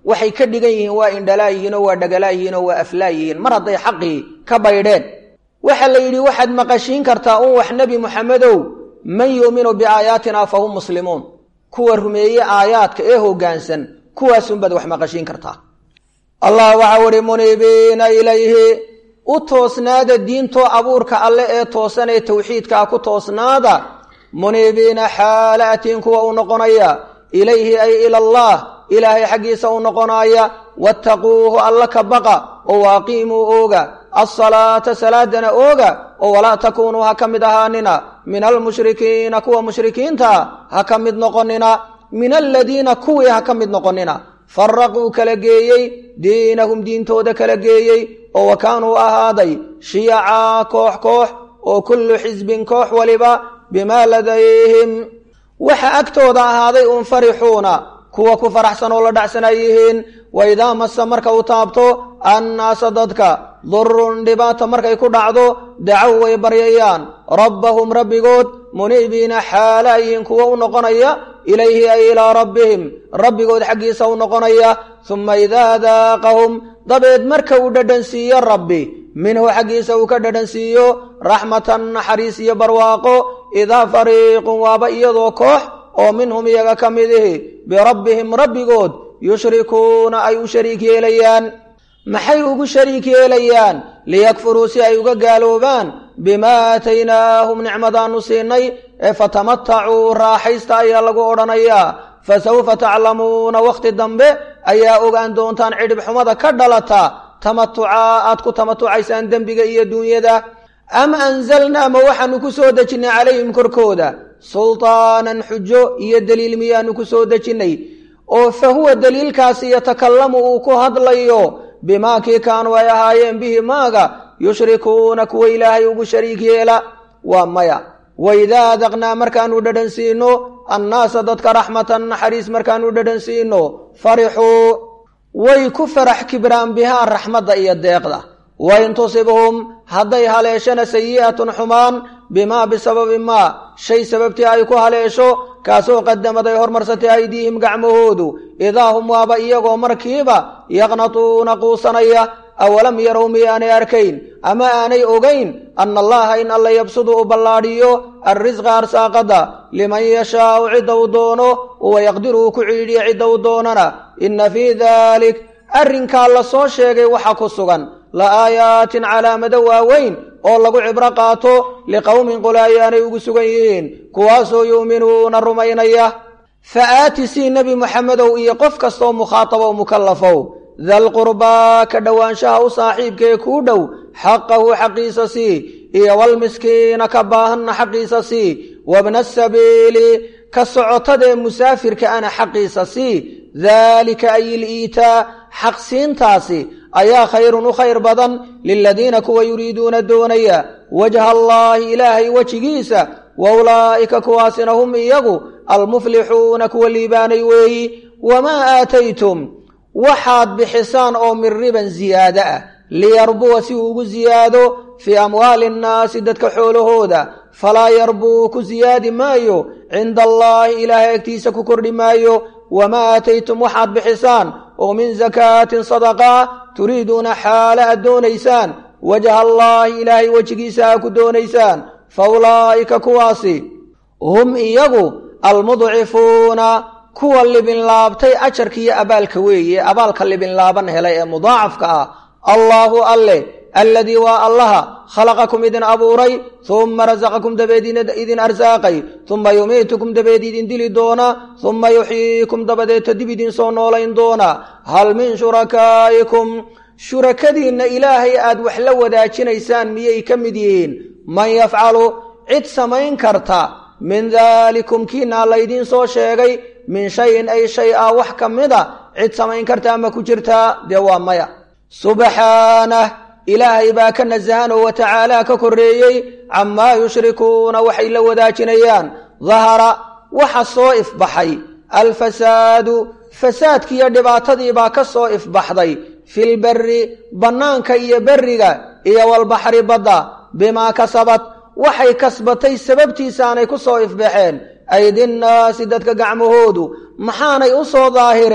waxay ka dhigan yihiin waa indhalaa yihiin oo waa dhagalaa yihiin oo waa aflaa yihiin mar hadday xaqii ka baydheen waxaa la yidhi waxaad maqashiin kartaa un wax nebi moxamedow man yuuminu biaayaatina fa hum muslimuun kuwa rumeeye aayaadka ee hoggaansan kuwaasunbaad wax maqashiin kartaa allah waxau ihi muniibiina ilayhi u toosnaada diintoo abuurka alle ee toosan ee towxiidkaa ku toosnaada muniibiina xaala atiin kuwa u noqonaya ilayhi ay ila allah ilaahay xaggiisa u noqonaya wattaquuhu alla ka baqa oo waaqiimuu ooga alsalaata salaadana ooga oo walaa takuunuu ha ka mid ahaanina min almushrikiina kuwa mushrikiintaa ha ka mid noqonina min aladiina kuwii ha ka mid noqonina faraquu kala geeyey diinahum diintooda kala geeyey oo wa kaanuu ahaaday shiyacaa koox koox oo kullu xisbin koox waliba bimaa ladayhim waxa agtooda ahaaday un farixuuna kuwa ku faraxsan oo la dhacsan ay yihiin wa idaa masa marka uu taabto annaasa dadka durun dhibaata markay ku dhacdo dacow way baryayaan rabbahum rabbigood muniibiina xaala ayihiin kuwa u noqonaya ilayhi ay ilaa rabbihim rabbigood xaggiisa u noqonaya suma idaa daaqahum dabeed marka uu dhadhansiiyo rabbi minhu xaggiisa uu ka dhadhansiiyo raxmatan naxariis iyo barwaaqo idaa fariiqun waaba iyadoo koox oo minhum iyaga ka mid ihi birabbihim rabbigood yushrikuuna ay u shariik yeelayaan maxay ugu shariik yeelayaan liyakfuruu si ay uga gaaloobaan bimaa aataynaahum nicmadaanu siinay ee fatamatacuu raaxaysta ayaa lagu odhanayaa fa sawfa taclamuuna wakhti dambe ayaa ogaan doontaan cidhib xumada ka dhalata tamatucaa aad ku tamatucaysaan dembiga iyo duunyada am anzalnaa ma waxaanu ku soo dejinnay calayhim korkooda sultaanan xujo iyo deliil miyaanu ku soo dejinnay oo fa huwa deliilkaasi yatakallamu uu ku hadlayo bimaa kii kaanuu ay ahaayeen bihi maaga yushrikuuna kuwa ilaahay ugu shariik yeela waa maya waidaa adaqnaa markaanu dhadhansiino annaasa dadka raxmatan naxariis markaanu dhadhansiino farixuu way ku farax kibraan bihaa raxmadda iyo deeqda wain tusibhum hadday haleeshana sayi'atun xumaan bimaa bisababi maa shay sababtii ay ku haleesho kaasoo qadamad ay hormarsatay aydiihim gacmahoodu idaa hum waaba iyagoo markiiba yaqnatuuna quusanaya awalam yarow miyaanay arkayn ama aanay ogayn anna allaha in alla yabsudu u ballaadhiyo alrisqa arsaaqada liman yashaau cidda uu doono wayaqdiru uu ku ciidhiyo cidda uu doonana inna fii dalik arrinkaa la soo sheegay waxa ku sugan la aayaatin calaamado waaweyn oo lagu cibro qaato liqowmin qole ayaanay ugu sugan yihiin kuwaasoo yu'minuuna rumaynaya fa aati sii nebi moxamedow iyo qof kastaoo mukhaatabow mukallafow dalqurbaa ka dhowaanshaha u saaxiibkaee kuu dhow xaqahu xaqiisa sii iyo walmiskiina ka baahanna xaqiisa sii wabna asabiili ka socotadee musaafirka ana xaqiisa sii daalika ay iliitaa xaqsiintaasi ayaa khayrun u khayr badan liladiina kuwa yuriiduuna doonaya wajha allaahi ilaahay wejigiisa wa ulaa'ika kuwaasina hum iyagu almuflixuuna kuwa liibaanay weeyi wamaa aataytum waxaad bixisaan oo min riban ziyaado ah liyarbuwa si uu ugu ziyaado fii amwaali nnaasi dadka xoolahooda falaa yarbuu ku siyaadi maayo cinda allaahi ilaahay agtiisa ku kordhi maayo wamaa aataytum waxaad bixisaan oo min sakaatin sadaqaa turiiduuna xaala aad doonaysaan wajha allaahi ilaahay wejigiisa aa ku doonaysaan fa ulaa'ika kuwaasi hum iyagu almudcifuuna kuwa libinlaabtay ajarkiiyo abaalka weeye abaalka libinlaaban helay ee mudaacafka ah allaahu alle alladii waa allaha khalaqakum idin abuuray humma rasaqakum dabeed idin arsaaqay humma yumiitukum dabeed idin dili doona humma yuxyiikum dabadeeta dib idin soo noolayn doona hal min shurakaa'ikum shurakadiinna ilaahay aad wax la wadaajinaysaan miyay ka mid yihiin man yafcalu cid samayn karta min daalikum kiinaa laydiin soo sheegay min shayin ay shay ah wax ka mida cid samayn kartaa ma ku jirtaa dee waa maya subxaanah ilaahay baa ka nasahan oo watacaala ka korreeyey camaa yushrikuuna waxay la wadaajinayaan dahara waxa soo ifbaxay alfasaadu fasaadkiiyo dhibaatadiibaa ka soo ifbaxday filberi bannaanka iyo berriga iyo walbaxri badda bimaa kasabad waxay kasbatay sababtiisaanay ku soo ifbaxeen aydinnaasi dadka gacmahoodu maxaanay u soo daahireen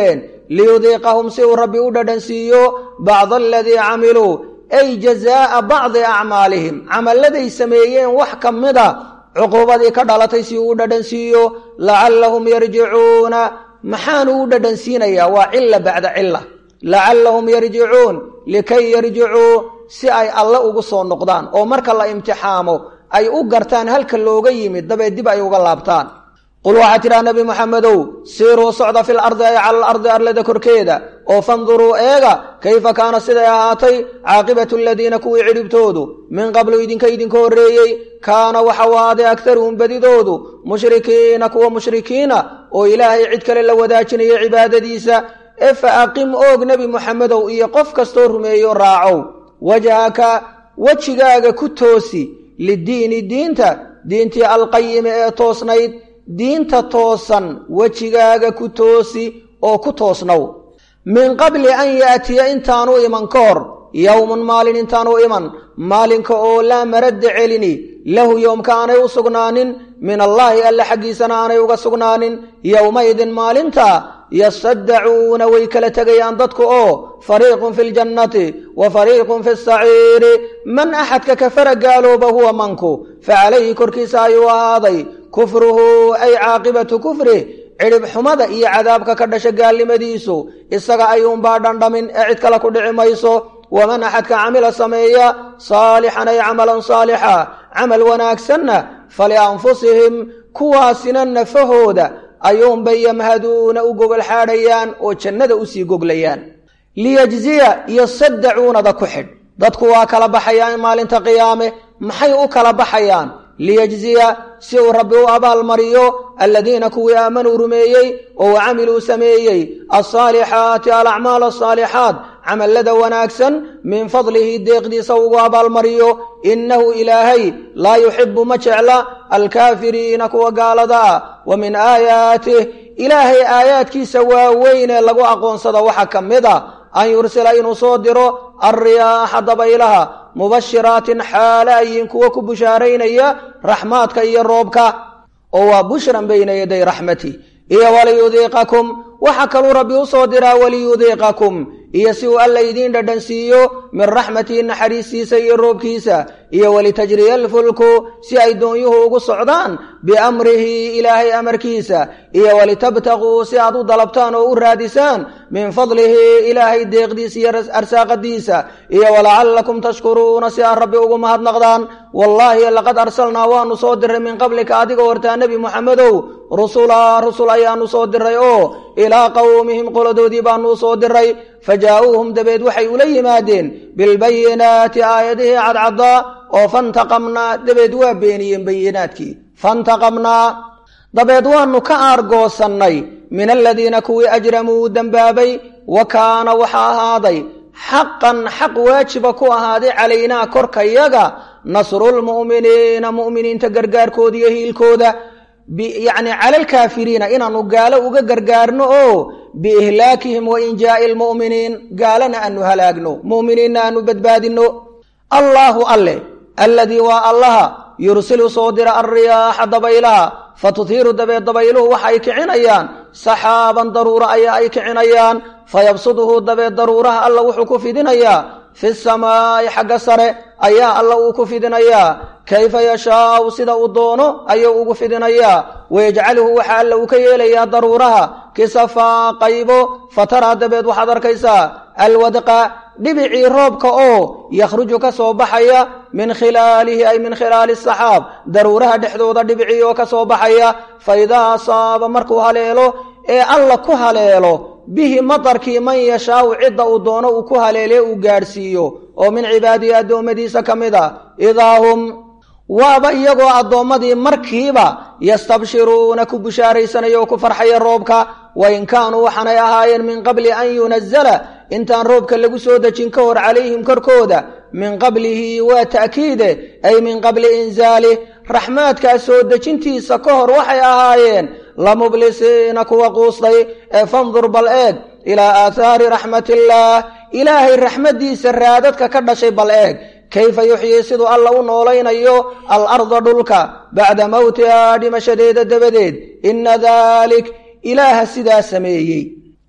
liyudiiqahum si uu rabbi u dhadhansiiyo bacda aladii camiluu ay jazaa'a bacdi acmaalihim camalladay sameeyeen wax ka mida cuquubadii ka dhalatay si uu u dhadhansiiyo lacallahum yarjicuuna maxaanu u dhadhansiinayaa waa cila bacda cila lacallahum yarjicuun likay yarjicuu si ay alle ugu soo noqdaan oo marka la imtixaamo ay u gartaan halka looga yimid dabeed dib ay uga laabtaan qul waxaa tidhaha nebi moxamedow siiruu socda fil ardi ay cala alardi arlada korkeeda oo fanduruu eega kayfa kaana siday ahaatay caaqibatu aladiina kuwii cidhibtoodu min qablu idinka idinka horreeyey kaana waxau ahaaday aktaruhum badidoodu mushrikiina kuwa mushrikiina oo ilaahay cid kale la wadaajinaya cibaadadiisa ee fa aqim oog nebi moxamedow iyo qof kastoo rumeeyo raacow wajhaka wejigaaga ku toosi liddiini diinta diintii alqayimi ee toosnayd diinta toosan wejigaaga ku toosi oo ku toosnow min qabli an yaatiya intaanu iman ka hor yowmun maalin intaanu iman maalinka oo laa maradda celini lahu yowmka aanay u sugnaanin min allaahi alle xaggiisana aanay uga sugnaanin yowmaydin maalinta yasaddacuuna way kala tegayaan dadku oo fariiqun fi ljannati wa fariiqun fi saciiri man axadka kafara gaalooba huwa manku fa calayhi korkiisa ayuu ahaaday kufruhu ay caaqibatu kufrih cidhib xumada iyo cadaabka ka dhasha gaalnimadiisu isaga ayuunbaa dhandhamin ee cid kale ku dhici mayso waman axadka camila sameeya saalixan ay camalan saalixa camal wanaagsanna falianfusihim kuwaasina nafahooda ayuunbay yamhaduuna u gogol xaadhayaan oo jannada usii goglayaan liyajziya iyo saddacuunada ku xidh dadku waa kala baxayaan maalinta qiyaame maxay u kala baxayaan liyajziya si uu rabbi u abaalmariyo aladiina kuwii aamanuu rumeeyey oo camiluu sameeyey alsaalixaati alacmaal asaalixaat camallada wanaagsan min fadlihi deeqdiisa ugu abaalmariyo innahu ilaahay laa yuxibu ma jecla alkaafiriina kuwa gaalada ah wa min aayaatih ilaahay aayaadkiisa waaweyn ee lagu aqoonsado waxaa ka mid a an yursila inuu soo diro alriyaaxa dabaylaha mubashiraatin xaale ayiin kuwa ku bushaaraynaya raxmaadka iyo roobka oo waa bushran bayna yaday raxmati iyo waliyudiiqakum waxaa kaluu rabbi u soo diraa waliyudiiqakum iyo si uu alla idiin dhadhansiiyo min raxmatihi naxariistiisa iyo roobkiisa iyo walitajriya alfulku si ay doonyuhu ugu socdaan biamrihi ilaahay amarkiisa iyo walitabtaquu si aad u dalabtaan oo u raadisaan min fadlihi ilaahay deeqdiisa iyo arsaaqadiisa iyo walacallakum tashkuruuna si aad rabbi ugu mahadnaqdaan wallaahi laqad arsalnaa waanu soo diray min qablika adiga hortaa nebi moxamedow rusulaa rusul ayaanu soo diray oo ilaa qowmihim qoladoodii baanu u soo diray fajaa'uuhum dabeed waxay ula yimaadeen bilbayinaati aayadihii cadcaddaa oo fantaqamnaa dabeed waa beeniyeen bayinaadkii fantaqamnaa dabeed waanu ka aargoosannay min aladiina kuwii ajramuu dembaabay wa kaana waxaa ahaaday xaqan xaq waajiba ku ahaaday calaynaa korkayaga nasrulmu'miniina mu'miniinta gargaarkooda iyo hiilkooda yacni cala alkaafiriina inaanu gaalo uga gargaarno oo biihlaakihim wa injaa'i lmu'miniin gaalana aanu halaagno mu'miniinna aanu badbaadinno allaahu alle alladii waa allaha yursilu soo dira alriyaaxa dabaylaha fatutiiru dabeed dabayluhu waxa ay kicinayaan saxaaban daruura ayaa ay kicinayaan fayabsuduhu dabeed daruuraha alla wuxuu ku fidinayaa fi samaa'i xagga sare ayaa alla uu ku fidinayaa kayfa yashaau sida uu doono ayuu ugu fidinayaa wayajcaluhu waxa alla uu ka yeelayaa daruuraha kisafaa qaybo fataraa dabeed waxaad arkaysaa alwadqa dhibicii roobka oo yakhruju ka soo baxaya min khilaalihi ay min khilaali saxaab daruuraha dhexdooda dhibicii oo ka soo baxaya fa idaa asaaba markuu haleelo ee alla ku haleelo bihi matarkii man yashaau cidda uu doono uu ku haleelee uu gaadhsiiyo oo min cibaadihi addoommadiisa ka mid a idaa hum waaba iyagoo addoommadii markiiba yastabshiruuna ku bushaaraysanaya oo ku farxaya roobka wain kaanuu waxaanay ahaayeen min qabli an yunazala intaan roobka lagu soo dejin ka hor calayhim korkooda min qablihi waa ta'kiide ay min qabli inzaalih raxmaadkaas soo dejintiisa ka hor waxay ahaayeen lamublisiina kuwa quustay ee fandur bal eeg ilaa aathaari raxmatillaah ilaahay raxmaddiisa raadadka ka dhashay bal eeg kayfa yuxyii siduu alla u noolaynayo alarda dhulka bacda mowtihaa dhimashadeeda dabadeed inna daalik ilaaha sidaa sameeyey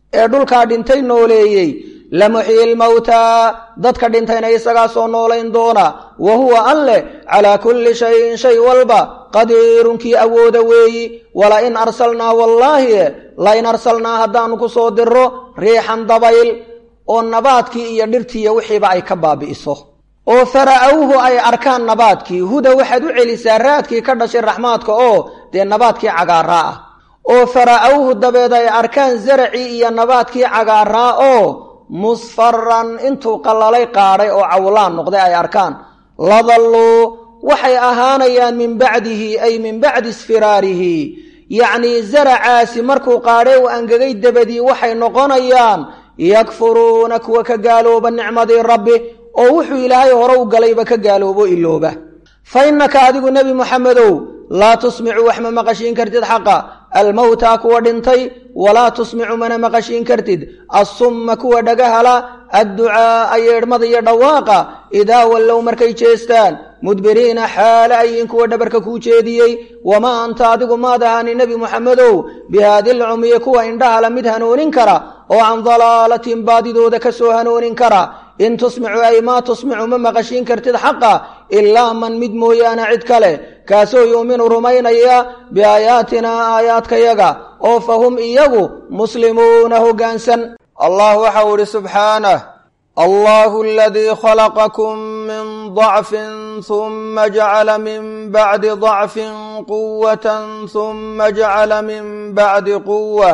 ee dhulkaa dhintay nooleeyey lamuxyi lmawtaa dadka dhintayna isagaa soo noolayn doona wa huwa alleh calaa kulli shayin shay walba qadiirun kii awooda weeyi wala in arsalnaa wallaahi la in arsalnaa haddaanu ku soo diro riixan dabayl oo nabaadkii iyo dhirtiiyo wixiiba ay ka baabi'iso oo fara'awhu ay arkaan nabaadkii huda waxaad u celisaa raadkii ka dhashay raxmaadka oo dee nabaadkii cagaaraa ah oo fara'awhu dabeed ay arkaan zaracii iyo nabaadkii cagaaraa oo musfaran intuu qallalay qaadhay oo cawlaan noqday ay arkaan ladalluu waxay ahaanayaan min bacdihi ay min bacdi isfiraarihi yacnii zaracaasi markuu qaadhay u angegay dabadii waxay noqonayaan yakfuruuna kuwa ka gaalooba nicmadii rabbi oo wuxuu ilaahay hore u galayba ka gaaloobo ilooba fa innaka adigu nebi muxamedow laa tusmicu wax ma maqashiin kartid xaqa almowtaa kuwa dhintay walaa tusmicu mana maqashiin kartid assumma kuwa dhagahala adducaa'a yeedhmada iyo dhawaaqa idaa wallow markay jeestaan mudbiriina xaale ayin kuwa dhabarka kuu jeediyey wamaa anta adigu maad ahaani nebi muxamedow bihaadi lcumyi kuwa indhahala mid hanuunin kara oo can dalaalatin baadidooda ka soo hanuunin kara in tusmicu ay maa tusmicu ma maqashiin kartid xaqa ilaa man mid mooyaane cid kale kaasoo yuuminu rumaynaya biaayaatinaa aayaadkayaga oo fa hum iyagu muslimuuna hoggaansan allah waxau idhi subxaanah allahu aladii khalaqakum min dacfin huma jacala min bacdi dacfin quwatan huma jacala min bacdi quwah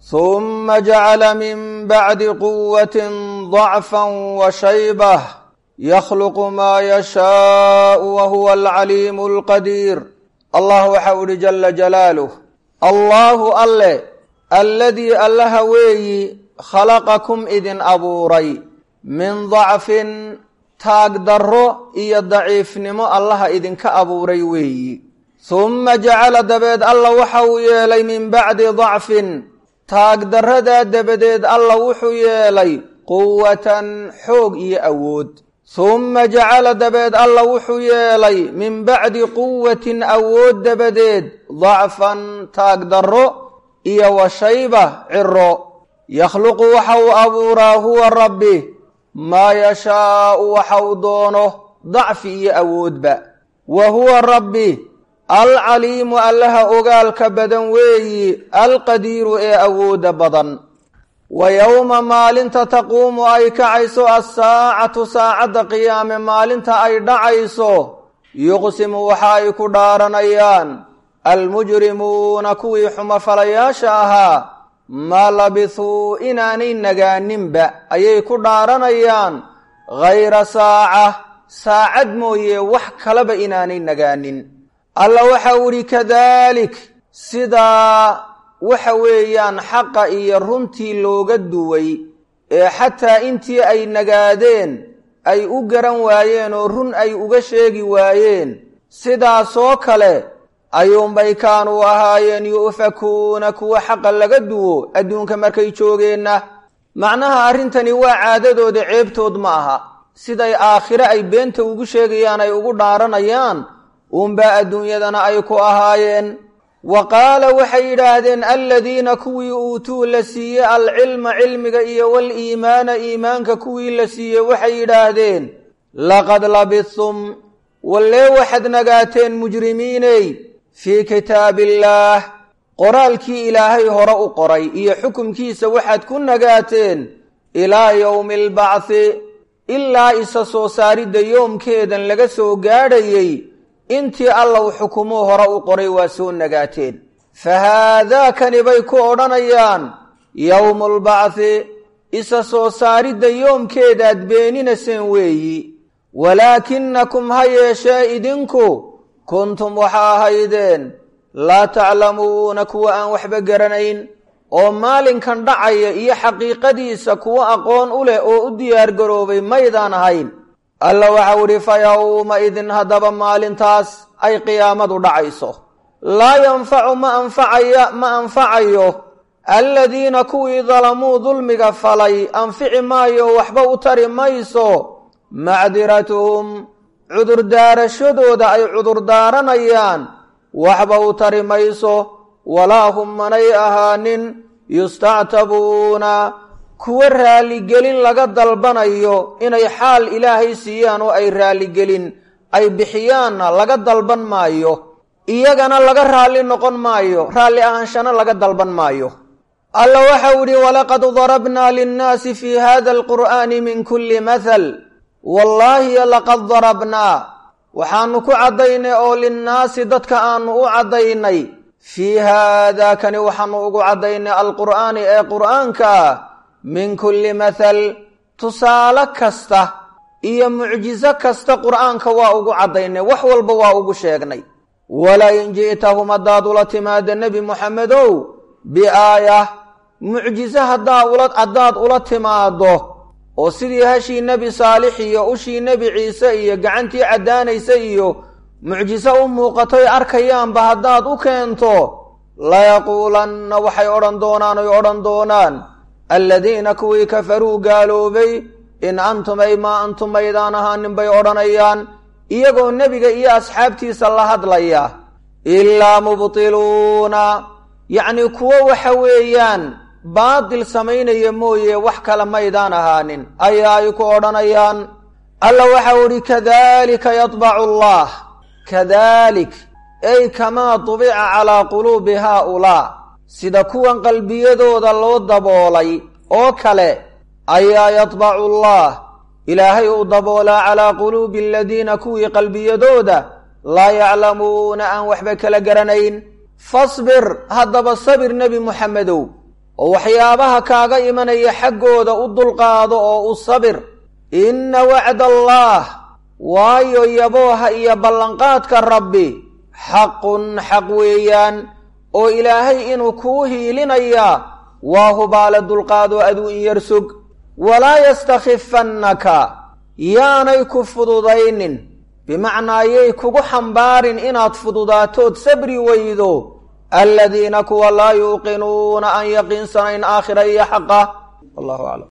huma jacala min bacdi quwatin dacfan wa shaybah yakhluqu maa yashaau wa huwa alcaliimu alqadiir allah waxau idhi jala jalaaluh allaahu alle alladii allaha weeyi khalaqakum idin abuuray min dacfin taagdarro iyo daciifnimo allaha idinka abuuray weeyi humma jacala dabeed alla waxa uu yeelay min bacdi dacfin taagdarradaa dabadeed alla wuxuu yeelay quwatan xoog iyo awood humma jacala dabeed alla wuxuu yeelay min bacdi quwatin awood dabadeed dacfan taagdarro iyo washayba ciro yakhluqu waxa uu abuuraa huwa rabbi maa yashaau waxa uu doono dacfi iyo awoodba wa huwa rabbi alcaliimu allaha ogaalka badan weeyi alqadiiru ee awoodda badan wa yowma maalinta taquumu ay kacayso assaacatu saacadda qiyaame maalinta ay dhacayso yuqsimu waxa ay ku dhaaranayaan almujrimuuna kuwii xumofalayaasha ahaa maa labithuu inaanay nagaaninba ayay ku dhaaranayaan ghayra saaca saacad mooye wax kaleba inaanay nagaanin alla waxa u idhi kadalik sidaa waxa weeyaan xaqa iyo runtii looga duway ee xataa intii ay nagaadeen ay u garan waayeen oo run ay uga sheegi waayeen sidaasoo kale ayuunbay kaanuu ahaayeen yu'fakuuna kuwa xaqa laga duwo adduunka markay joogeenna macnaha arrintani waa caadadooda ceebtood ma aha siday aakhire ay beenta ugu sheegayaan ay ugu dhaaranayaan uunbaa adduunyadana ay ku ahaayeen wa qaala waxay yidhaahdeen aladiina kuwii uutuu la siiyey alcilma cilmiga iyo waliimaana iimaanka kuwii la siiyey waxay yidhaahdeen laqad labithum wallee waxaad nagaateen mujrimiiney fii kitaabiillaah qoraalkii ilaahay hore u qoray iyo xukumkiisa waxaad ku nagaateen ilaa yowmi albacthi ilaa isa soo saaridda yoomkeedan laga soo gaadhayey intii allow xukumuu hore u qoray waa soo nagaateen fa haadaakani bay ku odhanayaan yowmulbacthi isa soo saaridda yoomkeedaad beeninaseen weeyi walaakinakum ha yeeshee idinku kuntum waxa ahaydeen laa taclamuuna kuwa aan waxba garanayn oo maalinkan dhacaya iyo xaqiiqadiisa kuwo aqoon u leh oo u diyaargaroobay maydaan ahayn alla waxau idhi fa yowma idin haddaba maalintaas ay qiyaamadu dhacayso laa yanfacu ma anfacaya ma anfacayo aladiina kuwii dalamuu dulmiga falay anfici maayo waxba u tari mayso macdiratuhum cudurdaarashadooda ay cudurdaaranayaan waxba u tari mayso walaa hum manay ahaanin yustactabuuna kuwa raaligelin laga dalbanayo inay xaal ilaahay siiyaan oo ay raaligelin ay bixiyaanna laga dalban maayo iyagana laga raalli noqon maayo raalli ahaanshana laga dalban maayo alla waxau idhi walaqad darabnaa linnaasi fii hada alqur'aani min kulli mathal wallaahi laqad darabnaa waxaanu ku caddaynay oo linnaasi dadka aanu u caddaynay fii haadaa kani waxaanu ugu caddaynay alqur'aani ee qur'aanka ah min kulli mathal tusaale kasta iyo mucjiso kasta qur'aanka waa ugu caddaynay wax walba waa ugu sheegnay walaa in ji'tahum haddaad ula timaada nebi moxamedow biaayah mucjiso haddaad ula timaado oo sidii hashii nebi saalix iyo ushii nebi ciise iyo gacantii caddaanaysa iyo mucjiso u muuqatoy arkayaanba haddaad u keento layaquulanna waxay odhan doonaan oy odhan doonaan alladiina kuwii kafaruu gaaloobay in antum ay maa antum maydaan ahaanin bay odhanayaan iyagoo nebiga iyo asxaabtiisa la hadlaya ilaa mubtiluuna yacnii kuwo waxa weeyaan baadil samaynaya mooye wax kale maydaan ahaanin ayaa ay ku odhanayaan alla waxau idhi kadalika yadbacu allah kadalik ay kamaa dubica calaa quluubi haaulaa sida kuwan qalbiyadooda loo daboolay oo kale ayaa yadbacu allah ilaahay uu daboolaa calaa quluubi aladiina kuwii qalbiyadooda laa yaclamuuna aan waxba kala garanayn fasbir haddaba sabir nebi muxamedow oo waxyaabaha kaaga imanaya xaggooda u dulqaado oo u sabir inna wacda allaah waayo yabooha iyo ballanqaadka rabbi xaqun xaq weeyaan oo ilaahay inuu kuu hiilinayaa waa hubaale dulqaadoo aduu in yar sog walaa yastakhifannaka yaanay ku fududaynin bimacnaa yay kugu xambaarin inaad fududaatood sabri weydo aladiina kuwa laa yuuqinuuna aan yaqiinsanayn aakhira iyo xaqa wallahu aclam